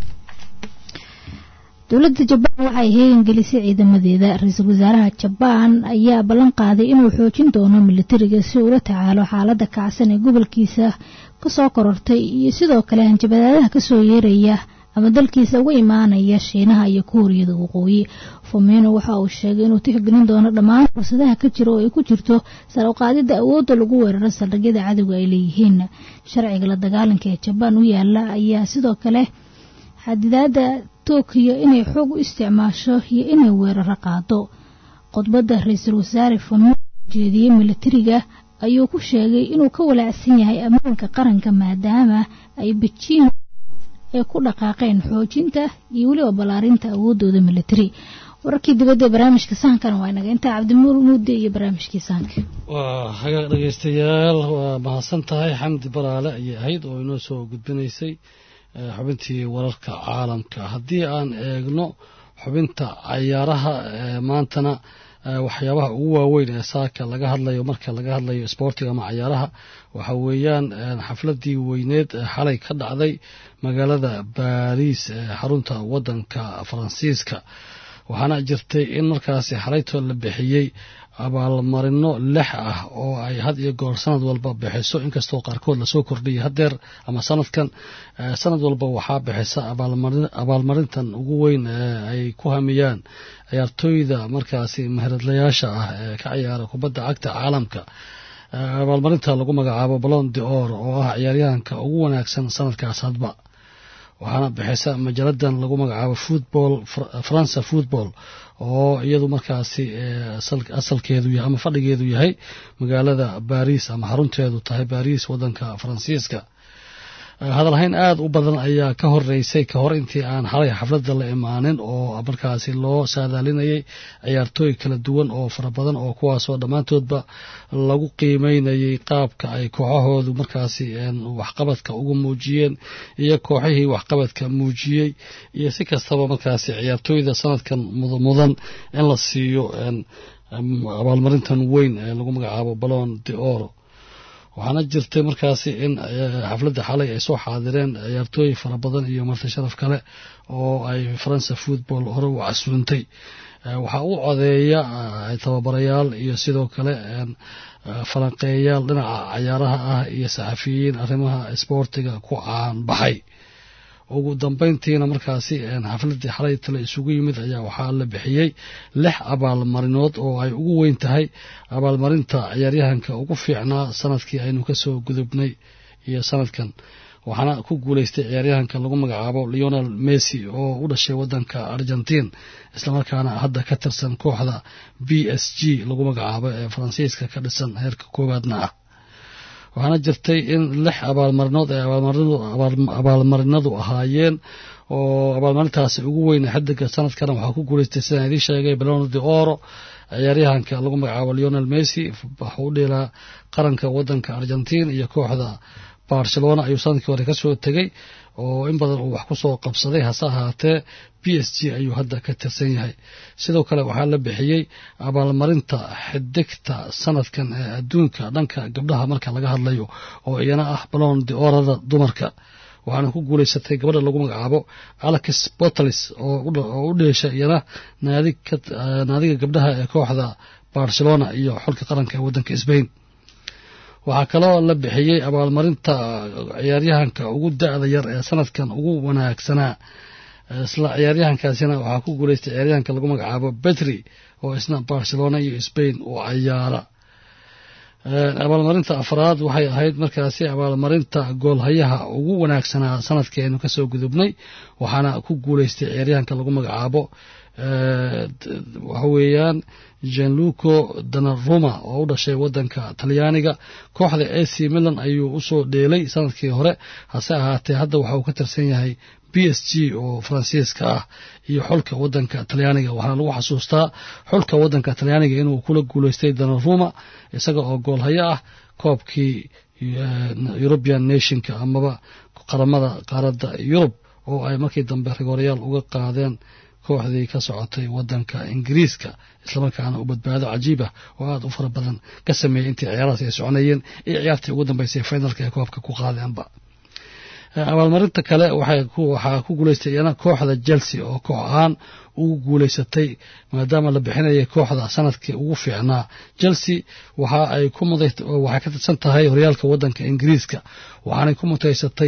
dowladda jabaan waxay heegan gelisay ciidamadeeda ra-iisul wasaaraha jabaan ayaa ballan qaaday inuu xoojin doono militariga si uula tacaalo xaaladda kacsan ee gobolkiisa kasoo korortay iyo sidoo kale hanjabadaadaha kasoo yeeraya ama dalkiisa uga imaanaya shiinaha iyo kuuriyada waqooyi fomeno waxa uu sheegay inuu tixgelin doono dhammaan fursadaha ka jira oo ay ku jirto sar u qaadida awoodda lagu weeraro saldhigyada cadowga ay leeyihiin sharciga la dagaalanka ee jabaan u yaala ayaa sidoo kale xadidaada tokiyo inay xoog u isticmaasho iyo inay weeraro qaado khudbadda ra-iisul wasaare fomeno jeediyey militariga ayuu ku sheegay inuu ka walaacsan yahay ammaanka qaranka maadaama ay bejiin ay ku dhaqaaqeen xoojinta iyo weliba ballaarinta awoodooda militari wararkii dibadda ee barnaamijka sahankana waa inaga intaa cabdimuur muudde iyo barnaamijkii sahanka waa hagaag dhegaystayaal waa mahadsan tahay xamdi baraale ayay ahayd oo inoo soo gudbinaysay xubintii wararka caalamka haddii aan eegno xubinta cayaaraha maantana waxyaabaha ugu waaweyn ee saaka laga hadlayo marka laga hadlayo sboortiga ama cayaaraha waxa weeyaan xafladii weyneed xalay ka dhacday magaalada baariis ee xarunta wadanka faransiiska waxaana jirtay in markaasi xalaytoo la bixiyey abaalmarino lix ah oo ay had iyo goor sanad walba bixiso inkastoo qaarkood lasoo kordhiyay hadeer ama sanadkan sanad walba waxaa bixisa abaalmarintan ugu weyn ee ay ku hamiyaan ciyaartooyda markaasi mahiradlayaasha ah ee ka ciyaara kubadda cagta caalamka abaalmarinta lagu magacaabo balon de or oo ah ciyaaryahanka ugu wanaagsan sanadkaas hadba waxaana bixisa majaladan lagu magacaabo football faransa football oo iyadu markaasi asalkeedu yahay ama fadhigeedu yahay magaalada baris ama xarunteedu tahay baris wadanka faransiiska hadalhayn aada u badan ayaa ka horeysay ka hor intii aan xalay xafladda la imaanin oo markaasi loo saadaalinayay ciyaartooy kala duwan oo fara badan oo kuwaasoo dhammaantoodba lagu qiimeynayay qaabka ay kooxahoodu markaasi waxqabadka uga muujiyeen iyo kooxihii waxqabadka muujiyey iyo si kastaba markaasi ciyaartooyda sanadkan mudan in la siiyo abaalmarintan weyn ee lagu magacaabo balon de oro waxaana jirtay markaasi in xafladda xalay ay soo xaadireen ciyaartooy fara badan iyo marti sharaf kale oo ay faransa football hore u casuuntay waxaa u codeeya tababarayaal iyo sidoo kale falanqeeyayaal dhinaca cayaaraha ah iyo saxafiyiin arrimaha isboortiga ku caan baxay ugu dambeyntiina markaasi xafladii xalay tale isugu yimid ayaa waxaa la bixiyey lix abaalmarinood oo ay ugu weyn tahay abaalmarinta ciyaaryahanka ugu fiicnaa sanadkii aynu kasoo gudubnay iyo sanadkan waxaana ku guuleystay ciyaaryahanka lagu magacaabo leonel messi oo u dhashay wadanka argentiin islamarkaana hadda ka tirsan kooxda b s g lagu magacaabo ee faransiiska ka dhisan heerka koowaadna ah waxaana jirtay in lix abaalmarinood ay abaalmarinadu ahaayeen oo abaalmarintaasi ugu weyn xidiga sanadkana waxaa ku guuleystay sidaan idiin sheegay balono de oro ciyaaryahanka lagu magacaabo leonel messi waxuu u dheelaa qaranka wadanka argentiin iyo kooxda barcelona ayuu sanadkii hore kasoo tegey oo in badan uu wax kusoo qabsaday hase ahaatee b s g ayuu hadda ka tirsan yahay sidoo kale waxaa la bixiyey abaalmarinta xidigta sanadkan ee adduunka dhanka gabdhaha marka laga hadlayo oo iyana ah balon de orada dumarka waxaana ku guuleysatay gabadha lagu magacaabo alex botalis oo u dheesha iyana naadiga gabdhaha ee kooxda barcelona iyo xulka qaranka ee wadanka sbain waxaa kaloo la bixiyey abaalmarinta ciyaaryahanka ugu da-da yar ee sanadkan ugu wanaagsanaa isla ciyaaryahankaasina waxaa ku guuleystay ciyaaryahanka lagu magacaabo betri oo isna barcelona iyo sbain u cayaara abaalmarinta afraad waxay ahayd markaasi abaalmarinta goolhayaha ugu wanaagsanaa sanadkii aynu kasoo gudubnay waxaana ku guuleystay ciyaaryahanka lagu magacaabo waxa weeyaan janluco danaruma oo u dhashay wadanka talyaaniga kooxda ac milan ayuu usoo dheelay sanadkii hore hase ahaatee hadda waxa uu ka tirsan yahay b s g oo faransiiska ah iyo xulka wadanka talyaaniga waxaana lagu xasuustaa xulka wadanka talyaaniga inuu kula guuleystay danaruma isaga oo goolhayo ah koobkii european nationka amaba qaramada qaaradda yurub oo ay markii dambe rigoorayaal uga qaadeen kooxdii ka socotay wadanka ingiriiska islamarkaana u badbaado cajiibah oo aada u fara badan ka sameeyey intii ciyaarahaas ay soconayeen iyo ciyaartii ugu dambeysay finalka ee koobka ku qaadeenba abaalmarinta kale waxaa ku guuleystay iyana kooxda chelsea oo koox ahaan ugu guuleysatay maadaama la bixinayay kooxda sanadkii ugu fiicnaa chelsea waxa ay waxay ka tirsan tahay horyaalka wadanka ingiriiska waxaanay ku mutaysatay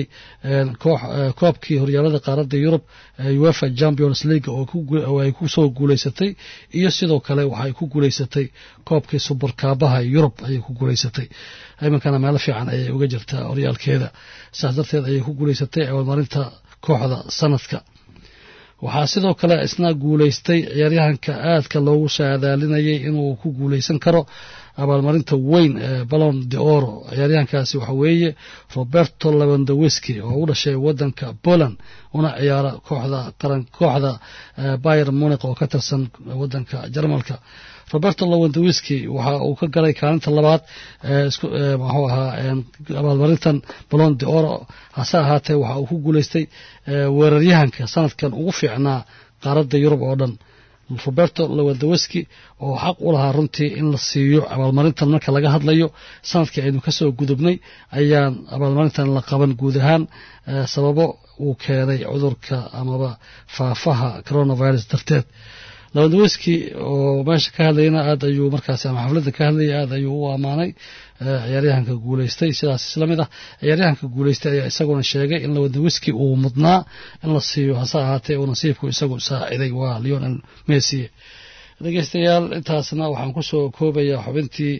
koobkii horyaalada qaaradda yurub uefa champions league oo ay kusoo guuleysatay iyo sidoo kale waxay ku guuleysatay koobkii suburkaabaha yurub ayay ku guuleysatay iminkana meelo fiican ayay uga jirtaa horyaalkeeda saas darteed ayay ku guuleysatay abaalmarinta kooxda sanadka waxaa sidoo kale isna guuleystay ciyaaryahanka aadka loogu saadaalinayay inuu ku guuleysan karo abaalmarinta weyn ee balon de oro ciyaaryahankaasi waxa weeye roberto levandowiski oo u dhashay wadanka poland una ciyaara kooxda qaran kooxda bayer muniq oo ka tirsan wadanka jarmalka roberto lewandowiski waxa uu ka galay kaalinta labaad muxuu ahaa abaalmarintan balon de oro hase ahaatee waxa uu ku guuleystay weeraryahanka sanadkan ugu fiicnaa qaaradda yurub oo dhan roberto lewandowiski oo xaq u lahaa runtii in la siiyo abaalmarintan marka laga hadlayo sanadkii aynu kasoo gudubnay ayaan abaalmarintan la qaban guud ahaan sababo uu keenay cudurka amaba faafaha coronavirus darteed lawandaweski oo meesha ka hadlayna aad ayuu markaasi ama xafladda ka hadlayay aad ayuu u ammaanay ciyaaryahanka guuleystay sidaas isla mid ah ciyaaryahanka guuleystay ayaa isaguna sheegay in lawandaweski uu mudnaa in la siiyo hase ahaatee uu nasiibku isagu saaciday waa leonel messi dhegeystayaal intaasna waxaan kusoo koobayaa xubintii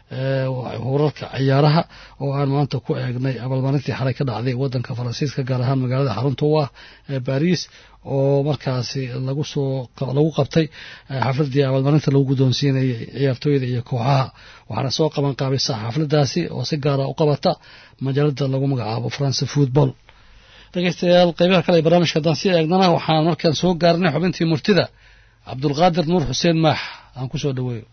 wararka ciyaaraha oo aan maanta ku eegnay abaalmarintii xalay ka dhacday wadanka faransiiska gaar ahaan magaalada xarunta u ah ee baris oo markaasi lagu soo lagu qabtay xafladii abaalmarinta lagu guddoonsiinayay ciyaartooyda iyo kooxaha waxaana soo qaban qaabaysa xafladaasi oo si gaara u qabata majaalada lagu magacaabo france football dhegeystayaal qeybaha kale ee barnaamijka haddaan sii eegnana waxaan markaan soo gaarnay xubintii murtida cabdulqaadir nuur xuseen maax aan ku soo dhaweeyo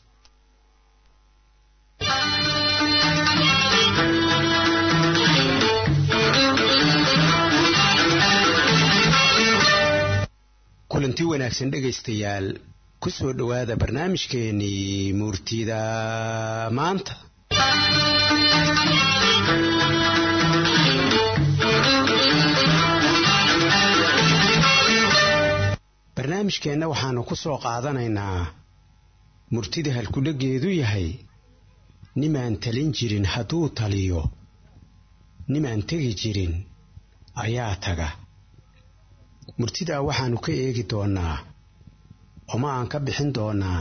kulanti wanaagsan dhegaystayaal ku soo dhowaada barnaamijkeenii murtida maanta barnaamijkeenna waxaannu ku soo qaadanaynaa murtida halkudheggeedu yahay nimaan talin jirin hadduu taliyo nimaan tegi jirin ayaa taga murtidaa waxaannu ka eegi doonnaa oma aan ka bixin doonnaa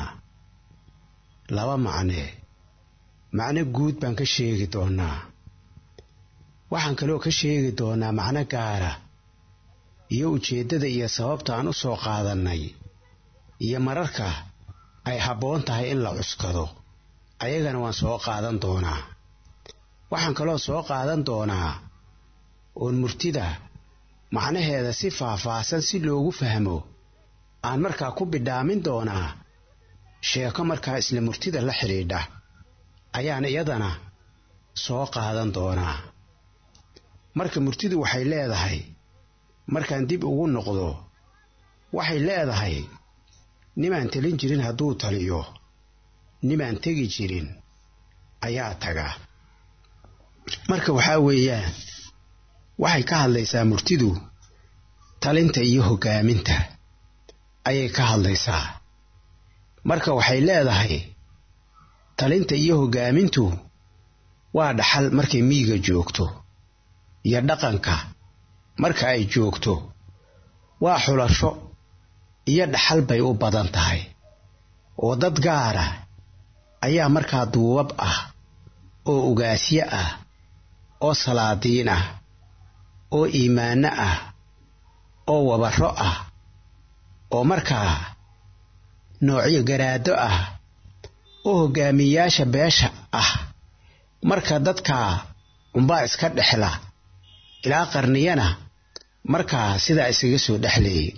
laba macne macno guud baan ka sheegi doonnaa waxaan kaloo ka sheegi doonnaa macno gaara iyo ujeeddada iyo sababta aan u soo qaadannay iyo mararka ay habboon tahay in la cuskado ayagana waan soo qaadan doonaa waxaan kaloo soo qaadan doonaa oon murtida macnaheeda si faahfaahsan si loogu fahmo aan markaa ku bidhaamin doonaa sheeko markaa isla murtida la xidhiidha ayaan iyadana soo qaadan doonaa marka murtidu waxay leedahay markaan dib ugu noqdo waxay leedahay nimaan telin jirin hadduu taliyo nimaan tegi jirin ayaa taga marka waxaa weeyaan waxay ka hadlaysaa murtidu talinta iyo hoggaaminta ayay ka hadlaysaa marka waxay leedahay talinta iyo hoggaamintu waa dhaxal markay miyiga joogto iyo dhaqanka marka ay joogto waa xulasho iyo dhaxal bay u badan tahay oo dad gaara ayaa markaa duubab ah oo ugaasyo ah oo salaadiin ah oo iimaanno ah oo wabarro ah oo markaa noocyo garaado ah oo hoggaamiyayaasha beesha ah marka dadkaa unbaa iska dhexla ilaa qarniyana markaa sidaa isaga soo dhexleeyay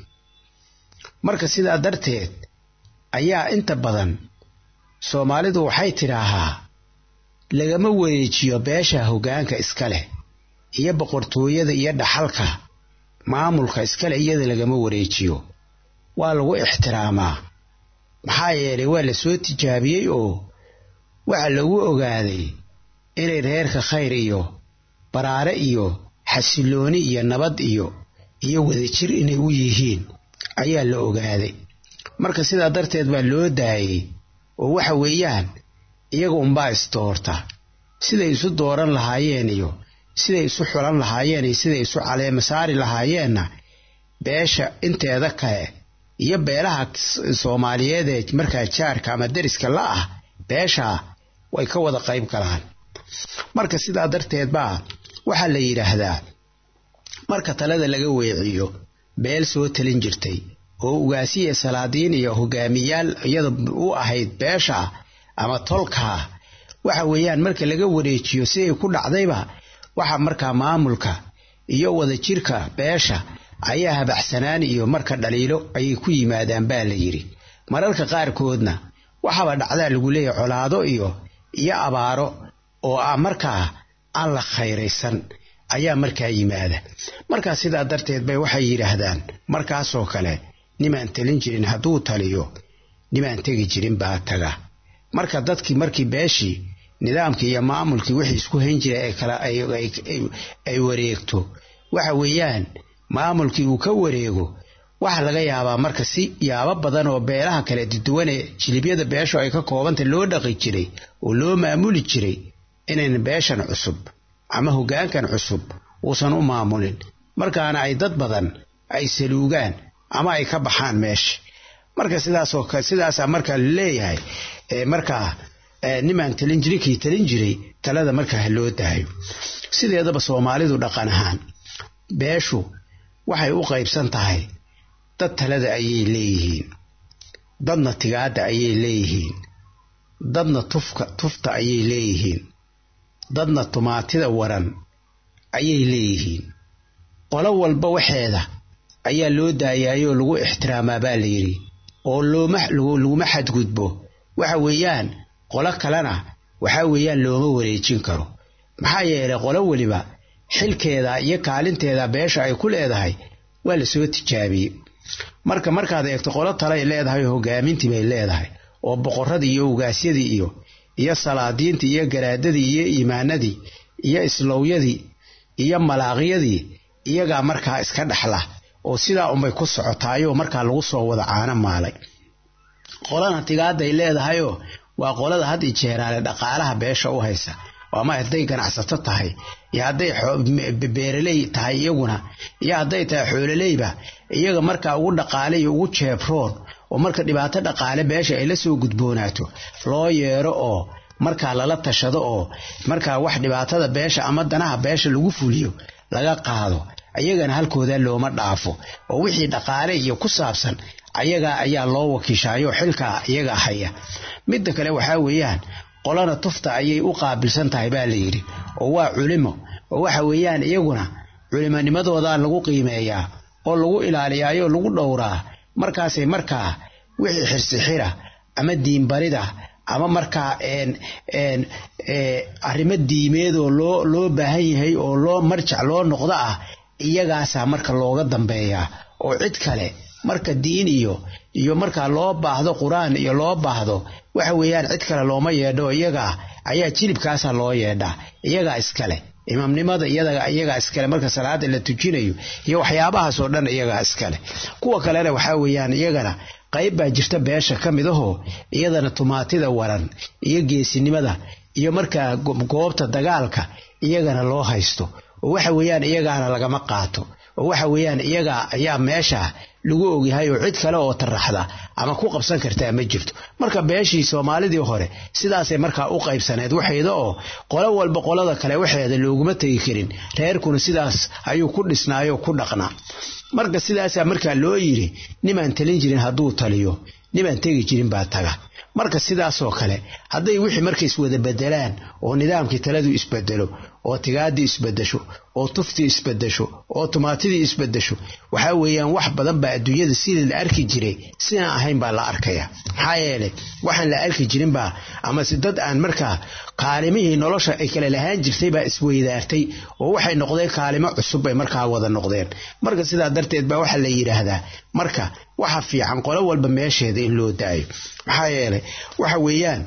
marka sidaa darteed ayaa inta badan soomaalidu waxay tidhaahaa lagama wareejiyo beesha hoggaanka iska leh iyo boqortooyada iyo dhaxalka maamulka iskale iyada lagama wareejiyo waa lagu ixtiraamaa maxaa yeelay waa la soo tijaabiyey oo waxa lagu ogaaday inay reerka khayr iyo baraare iyo xasillooni iyo nabad iyo iyo wadajir inay u yihiin ayaa la ogaaday marka sidaa darteed baa loo daayey oo waxa weeyaan iyaga unbaa isdoorta siday isu dooran lahaayeen iyo siday isu xulan lahaayeen iyo siday isu caleema saari lahaayeenna beesha inteeda kale iyo beelaha soomaaliyeed ee markaa jaarka ama deriska la ah beeshaa way ka wada qayb galaan marka sidaa darteed baa waxaa la yidhaahdaa marka talada laga weeciyo beel soo talin jirtay oo ugaasiya salaadiin iyo hogaamiyaal iyada u ahayd beesha ama tolkaa waxa weeyaan marka laga wareejiyo siday ku dhacdayba waxa markaa maamulka iyo wadajirka beesha ayaa habaxsanaan iyo marka dhaliilo ayay ku yimaadaan baa la yidhi mararka qaarkoodna waxaba dhacdaa lagu leeyahay colaado iyo iyo abaaro oo ah markaa aan la khayraysan ayaa markaa yimaada markaa sidaa darteed bay waxay yidhaahdaan markaasoo kale nimaan talin jirin hadduu taliyo nimaan tegi jirin baa taga marka dadkii markii beeshii nidaamkii iyo maamulkii wixii isku hayn jiray ay kala ay wareegto waxa weeyaan maamulkii uu ka wareego waxa laga yaabaa marka si yaabo badan oo beelaha kale duduwan ee jilibyada beeshu ay ka koobantay loo dhaqi jiray oo loo maamuli jiray inayna beeshan cusub ama hoggaankan cusub uusan u maamulin markaana ay dad badan ay saluugaan ama ay ka baxaan meesha marka sidaasoo sidaasaa markaa laleeyahay markaa nimaan talin jirin kii talin jiray talada markaa ha loo daayo sideedaba soomaalidu dhaqan ahaan beeshu waxay u qaybsan tahay dad talada ayay leeyihiin dadna tigaadda ayay leeyihiin dadna tufka tufta ayay leeyihiin dadna tumaatida waran ayay leeyihiin qolo walba waxeeda ayaa loo daayaayoo lagu ixtiraamaa baa la yidhi oo looma laguma xadgudbo waxa weeyaan qolo kalena waxaa weeyaan looma wareejin karo maxaa yeelay qolo weliba xilkeeda iyo kaalinteeda beesha ay ku leedahay waa la soo tijaabiyey marka markaad eegto qolo talay leedahay oo hogaamintii bay leedahay oo boqorradii iyo ugaasyadii iyo iyo salaadiintii iyo garaadadii iyo iimaanadii iyo islowyadii iyo malaaqyadii iyagaa markaa iska dhexla oo sidaa unbay ku socotaayoo markaa lagu soo wada caano maalay qolana tigaadday leedahayoo waa qolada had i jeeraale dhaqaalaha beesha u haysa ama hadday ganacsato tahay iyo hadday beeraley tahay iyaguna iyo hadday tahay xoololeyba iyaga markaa ugu dhaqaale iyo ugu jeebroon oo marka dhibaato dhaqaale beesha ay la soo gudboonaato loo yeero oo markaa lala tashado oo markaa wax dhibaatada beesha ama danaha beesha lagu fuliyo laga qaado ayagana halkooda looma dhaafo oo wixii dhaqaale iyo ku saabsan ayagaa ayaa loo wakiishaayo xilkaa iyaga haya midda kale waxaa weeyaan qolana tufta ayay u qaabilsan tahay baa layidhi oo waa culimo oo waxa weeyaan iyaguna culimonimadoodaa lagu qiimeeyaa oo lagu ilaaliyaayo lagu dhowraa markaasay markaa wixii xirsixira ama diinbarida ama markaa arrimo diimeedoo loo loo baahan yahay oo loo marjac loo noqdo ah iyagaasaa marka looga dambeeyaa oo cid kale marka diin iyo iyo markaa loo baahdo qur-aan iyo loo baahdo waxa weeyaan cid kale looma yeedho iyagaa ayaa jilibkaasa loo yeedhaa iyagaa iskale imaamnimada iyagaa iskale marka salaada la tujinayo iyo waxyaabahaas oo dhan iyagaa iskale kuwa kalena waxaa weeyaan iyagana qayb baa jirta beesha ka mid ahoo iyadana tumaatida waran iyo geesinimada iyo markaa goobta dagaalka iyagana loo haysto oo waxa weeyaan iyagaana lagama qaato oo waxa weeyaan iyagaa ayaa meesha lagu ogyahay oo cid kale oo taraxda ama ku qabsan kartaa ma jirto marka beeshii soomaalidii hore sidaasay markaa u qaybsaneed waxeeda oo qolo walba qolada kale waxeeda looguma tegi karin reerkuna sidaas ayuu ku dhisnaayoo ku dhaqnaa marka sidaasaa markaa loo yidhi nimaan talin jirin hadduu taliyo nimaan tegi jirin baa taga marka sidaasoo kale hadday wixii marka iswada bedelaan oo nidaamkii taladu isbedelo oo tigaadii isbedesho oo tuftii isbedesho oo tumaatidii isbedesho waxaa weeyaan wax badan baa adduunyada sidii la arki jiray sidaan ahayn baa la arkaya maxaa yeelay waxaan la arki jirinbaa amase dad aan markaa kaalimihii nolosha ay kale lahaan jirtay baa isweydaartay oo waxay noqdeen kaalimo cusub bay markaa wada noqdeen marka sidaa darteed baa waxaa la yidhaahdaa marka waxa fiican qolo walba meesheeda in loo daayo maxaa yeelay waxa weeyaan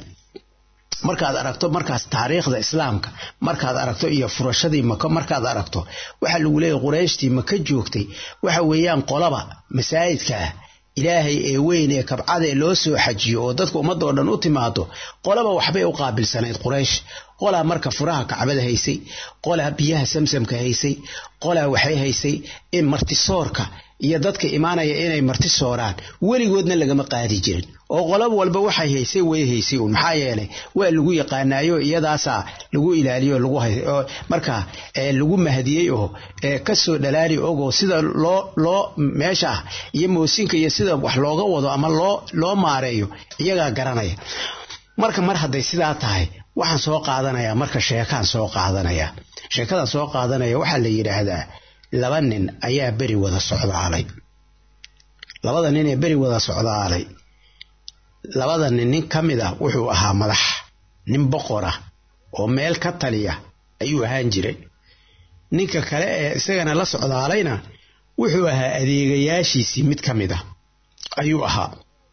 markaad aragto markaas taariikhda islaamka markaad aragto iyo furashadii maka markaad aragto waxaa lagu leeyahy qurayshtii maka joogtay waxa weeyaan qolaba masaajidka ah ilaahay ee weyn ee kabcada ee loo soo xajiyo oo dadka ummadda oo dhan u timaado qolaba waxbay u qaabilsanayd quraysh qolaa marka furaha kacbada haysay qolaa biyaha samsamka haysay qolaa waxay haysay in martisoorka iyo dadka imaanaya inay marti sooraan weligoodna lagama qaadi jirin oo qolab walba waxay haysay way haysay uun maxaa yeelay waa lagu yaqaanaayo iyadaasaa lagu ilaaliyo lagu marka lagu mahadiyey oo kasoo dhalaali ogoo sida loo loo meesha ah iyo moosinka iyo sida wax looga wado ama loo loo maareeyo iyagaa garanaya marka mar hadday sidaa tahay waxaan soo qaadanayaa marka sheekaan soo qaadanaya sheekadan soo qaadanaya waxaa la yidhaahdaa laba nin ayaa beri wada socdaalay labada nin ee beri wada socdaalay labada nin nin ka mid ah wuxuu ahaa madax nin boqor ah oo meel ka taliya ayuu ahaan jiray ninka kale ee isagana la socdaalayna wuxuu ahaa adeegayaashiisii mid ka mid ah ayuu ahaa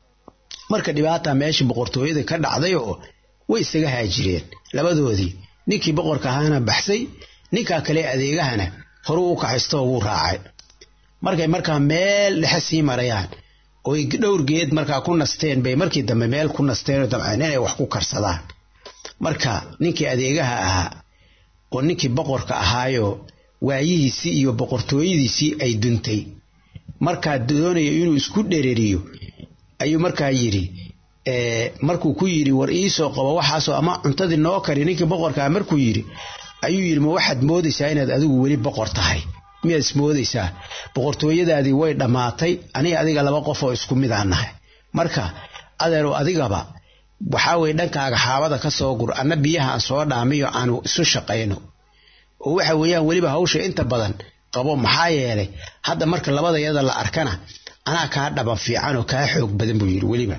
marka dhibaata meeshii boqortooyada ka dhacday oo way isaga haajireen labadoodii ninkii boqorka ahaana baxsay ninkaa kale adeegahana horuu u kaxaystoo wuu raacay markay markaa meel dhexe sii marayaan oy dhowr geed markaa ku nasteen bay markii dambe meel ku nasteen oo damceen inay wax ku karsadaan marka ninkii adeegaha ahaa oo ninkii boqorka ahaayo waayihiisii iyo boqortooyadiisii ay duntay markaa doonayo inuu isku dhereriyo ayuu markaa yidhi markuu ku yidhi war iisoo qabo waxaasoo ama cuntadii noo kari ninkii boqorkaa markuu yidhi ayuu yidhi ma waxaad moodaysaa inaad adigu weli boqor tahay miyaad ismoodaysaa boqortooyadaadii way dhammaatay aniga adiga laba qof oo isku mid aan nahay marka adeero adigaba waxaa weye dhankaaga xaabada ka soo gur anna biyaha aan soo dhaamiyo aanu isu shaqayno oo waxa weeyaan weliba hawsha inta badan qabo maxaa yeelay hadda marka labadayada la arkana anaa kaa dhaba fiican oo kaa xoog badan buu yidhi weliba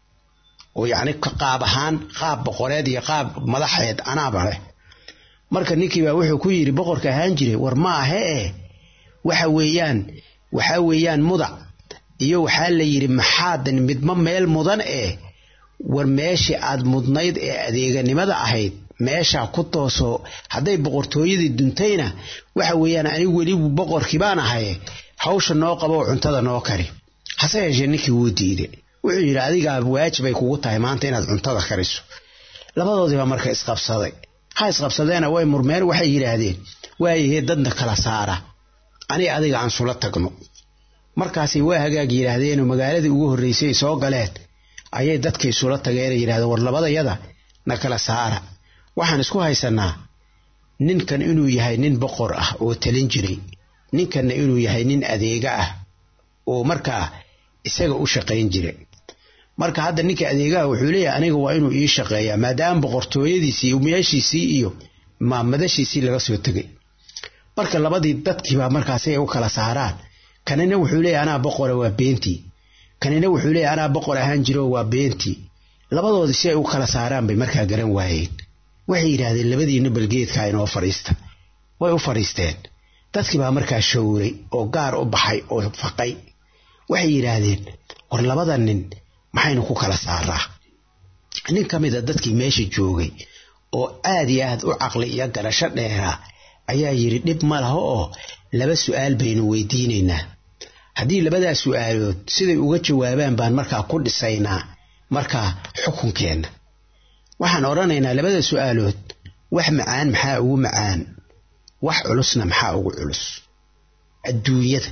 oo yacni qaab ahaan qaab boqoreed iyo qaab madaxeed anaaba leh marka ninkiibaa wuxuu ku yidhi boqorka ahaan jiray war ma ahe eh waxa weeyaan waxaa weeyaan mudac iyo waxaa la yidhi maxaadan midma meel mudan eh war meeshii aad mudnayd ee adeeganimada ahayd meeshaa ku tooso hadday boqortooyadii duntayna waxa weeyaan anigu welibu boqorkii baan ahay hawsha noo qabo oo cuntada noo kari hase yeeshee ninkii wuu diiday wuxuu yidhi adigaa waajibay kugu tahay maanta inaad cuntada kariso labadoodiibaa marka isqabsaday ha isqabsadeena way murmeen waxay yidhaahdeen waayahee dadna kala saara ani adiga aan sula tagno markaasay waa hagaag yidhaahdeenoo magaaladii ugu horreysay soo galeen ayay dadka isula tageenay yidhahdeen war labadayada na kala saara waxaan isku haysanaa ninkan inuu yahay nin boqor ah oo talin jiray ninkanna inuu yahay nin adeega ah oo markaa isaga u shaqayn jiray marka hadda ninka adeegaha wuxuu leeyahay aniga waa inuu ii shaqeeyaa maadaama boqortooyadiisii meeshiisii iyo maamadashiisii laga soo tegay marka labadii dadkiibaa markaasi ay u kala saaraan kanina wuxuu leeyahay anaa boqora waa beentii kanina wuxuu leeyahay anaa boqor ahaan jiro waa beentii labadoodii si ay u kala saaraan bay markaa garan waayeen waxay yidhaahdeen labadiina balgeedkaa inoo fadhiista way u fadhiisteen dadkii baa markaa showray oo gaar u baxay oo faqay waxay yidhaahdeen war labada nin maxaynu ku kala saaraa nin ka mida dadkii meesha joogay oo aad iyo aad u caqli iyo garasho dheeraa ayaa yidhi dhib ma laho oo laba su'aal baynu weydiinaynaa haddii labadaa su'aalood siday uga jawaabaan baan markaa ku dhisaynaa markaa xukunkeenna waxaan odhanaynaa labada su'aalood wax macaan maxaa ugu macaan wax culusna maxaa ugu culus adduunyada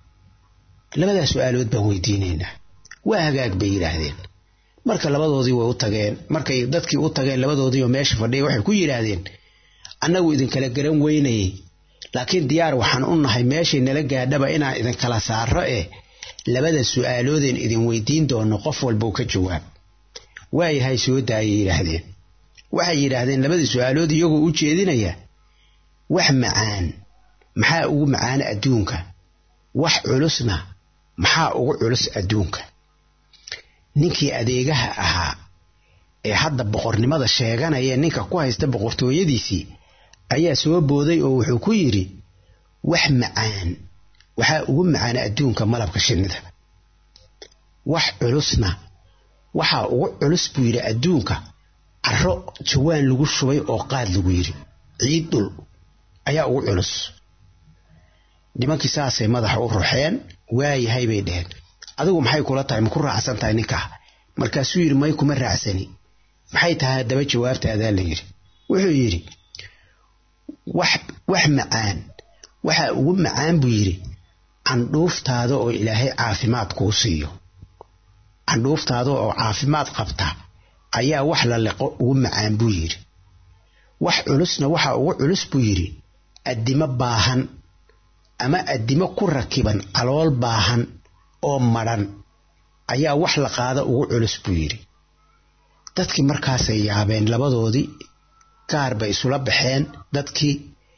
labadaa su'aalood baan weydiinaynaa waa hagaag bay yidhaahdeen marka labadoodii way u tageen markay dadkii u tageen labadoodii oo meesha fadhiya waxay ku yidhaahdeen annagu idinkala garan weynayay laakiin diyaar waxaan u nahay meeshay nala gaadhaba inaan idinkala saaro eh labada su'aaloodeen idin weydiin doono qof walbau ka jawaab waayahay soo daayay yidhaahdeen waxay yidhaahdeen labadii su'aalood iyagoo u jeedinaya wax macaan maxaa ugu macaana adduunka wax culusna maxaa ugu culus adduunka ninkii adeegaha ahaa ee hadda boqornimada sheeganaya ninka ku haysta boqortooyadiisii ayaa soo booday oo wuxuu ku yidhi wax macaan waxaa ugu macaana adduunka malabka shinnida wax culusna waxaa ugu culus buu yidhi adduunka caro jawaan lagu shubay oo qaad lagu yidhi ciid dhul ayaa ugu culus nimankii saasay madaxa u ruxeen waayahay bay dheheen adigu maxay kula tahay ma ku raacsan tahay ninkaa markaasuu yidhi may kuma raacsani maxay tahay haddaba jawaabtaadaa la yidhi wuxuu yidhi wax wax macaan waxaa ugu macaan buu yidhi candhuuftaada oo ilaahay caafimaad kuu siiyo candhuuftaada oo caafimaad qabta ayaa wax la liqo ugu macaan buu yidhi wax culusna waxaa ugu culus buu yidhi addimo baahan ama addimo ku rakiban calool baahan oo madhan ayaa wax la qaada ugu culus buu yidhi dadkii markaasay yaabeen labadoodii gaar bay isula baxeen dadkii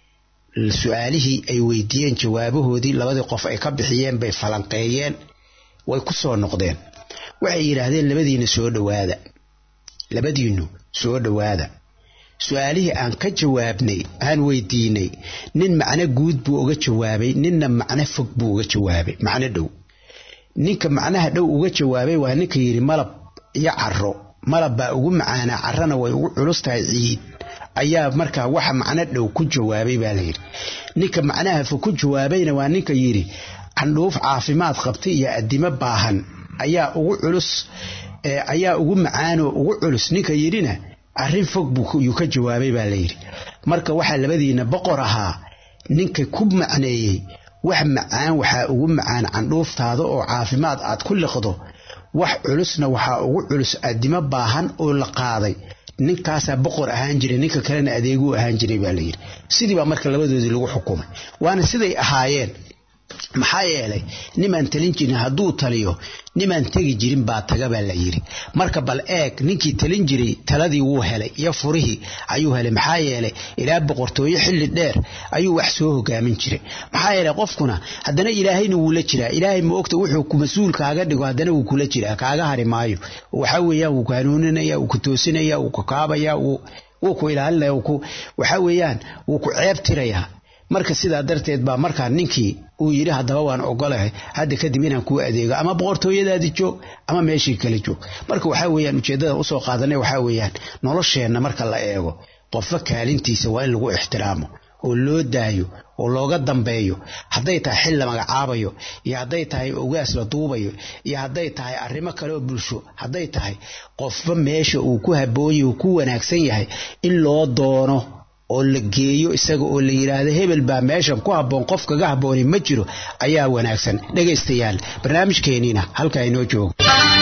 su-aalihii ay weydiiyeen jawaabahoodii labadii qof ay ka bixiyeen bay falanqeeyeen way ku soo noqdeen waxay yidhaahdeen labadiina soo dhowaada labadiinu soo dhowaada su-aalihii aan ka jawaabnay aan weydiinay nin macno guud buu uga jawaabay ninna macno fog buu uga jawaabay macno dhow ninka macnaha dhow uga jawaabay waa ninka yidhi malab iyo caro malab baa ugu macaanaa carana way ugu culus tahay ciid ayaa markaa waxa macno dhow ku jawaabay baa layidhi ninka macnaha fog ku jawaabayna waa ninka yidhi candhuuf caafimaad qabta iyo addimo baahan ayaa ugu culus ayaa ugu macaanoo ugu culus ninka yidhina arrin fog buyuu ka jawaabay baa layidhi marka waxaa labadiina boqor ahaa ninka ku macneeyey wax macaan waxaa ugu macaan candhuuftaada oo caafimaad aad ku liqdo wax culusna waxaa ugu culus addimo baahan oo la qaaday ninkaasaa boqor ahaan jiray ninka kalena adeeguu ahaan jiray baa layidhi sidii baa marka labadoodii lagu xukumay waana siday ahaayeen maxaa yeelay nimaan talin jirin hadduu taliyo nimaan tegi jirin baa taga baa la yidhi marka bal eeg ninkii talin jiray taladii wuu helay iyo furihii ayuu helay maxaa yeelay ilaa boqortooyo xilli dheer ayuu wax soo hogaamin jiray maxaa yeelay qofkuna haddana ilaahayna wuu la jiraa ilaahay ma ogta wuxuu ku mas-uul kaaga dhigo haddana wuu kula jiraa kaaga hari maayo waxaa weeyaan wuu ku hanuuninaya wuu ku toosinaya wuu ku kaabaya wuu ku ilaalinaya waxaa weeyaan wuu ku ceeb tirayaa marka sidaa darteed baa markaa ninkii uu yidhi haddaba waan ogolahay hadda kadib inaan kuu adeego ama boqortooyadaadi joog ama meeshii kale joog marka waxaa weeyaan ujeeddada usoo qaadanay waxaa weeyaan nolosheenna marka la eego qofba kaalintiisa waa in lagu ixtiraamo oo loo daayo oo looga dambeeyo hadday tahay xil la magacaabayo iyo hadday tahay ogaas la duubayo iyo hadday tahay arrimo kale oo bulsho hadday tahay qofba meesha uu ku haboonya uu ku wanaagsan yahay in loo doono oo la geeyo isaga oo la yidhaahdo hebel baa meeshan ku habboon qof kaga habboonay ma jiro ayaa wanaagsan dhegaystayaal barnaamijkeeniina halkaa inoo joogo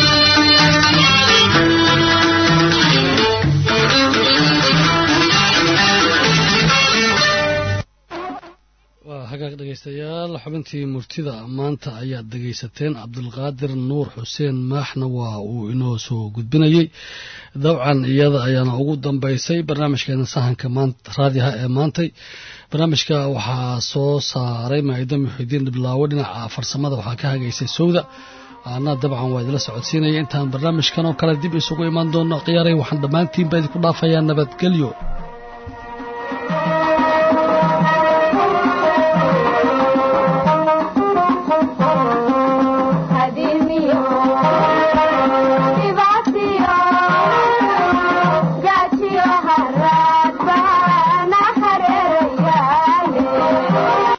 waa hagaag dhegaystayaal xubintii murtida maanta ayaad dhegaysateen cabdulqaadir nuur xuseen maaxna waa uu inoo soo gudbinayey dabcan iyada ayaana ugu dambaysay barnaamijkeena sahanka raadiha ee maantay barnaamijka waxaa soo saaray maaida muxidiin dhiblaawo dhinaca farsamada waxaa ka hagaysay sowda ana dabcan waa idila socodsiinaya intaan barnaamijkan oo kale dib isugu imaan doono khiyaaray waxaan dhammaantiinba idinku dhaafayaa nabadgelyo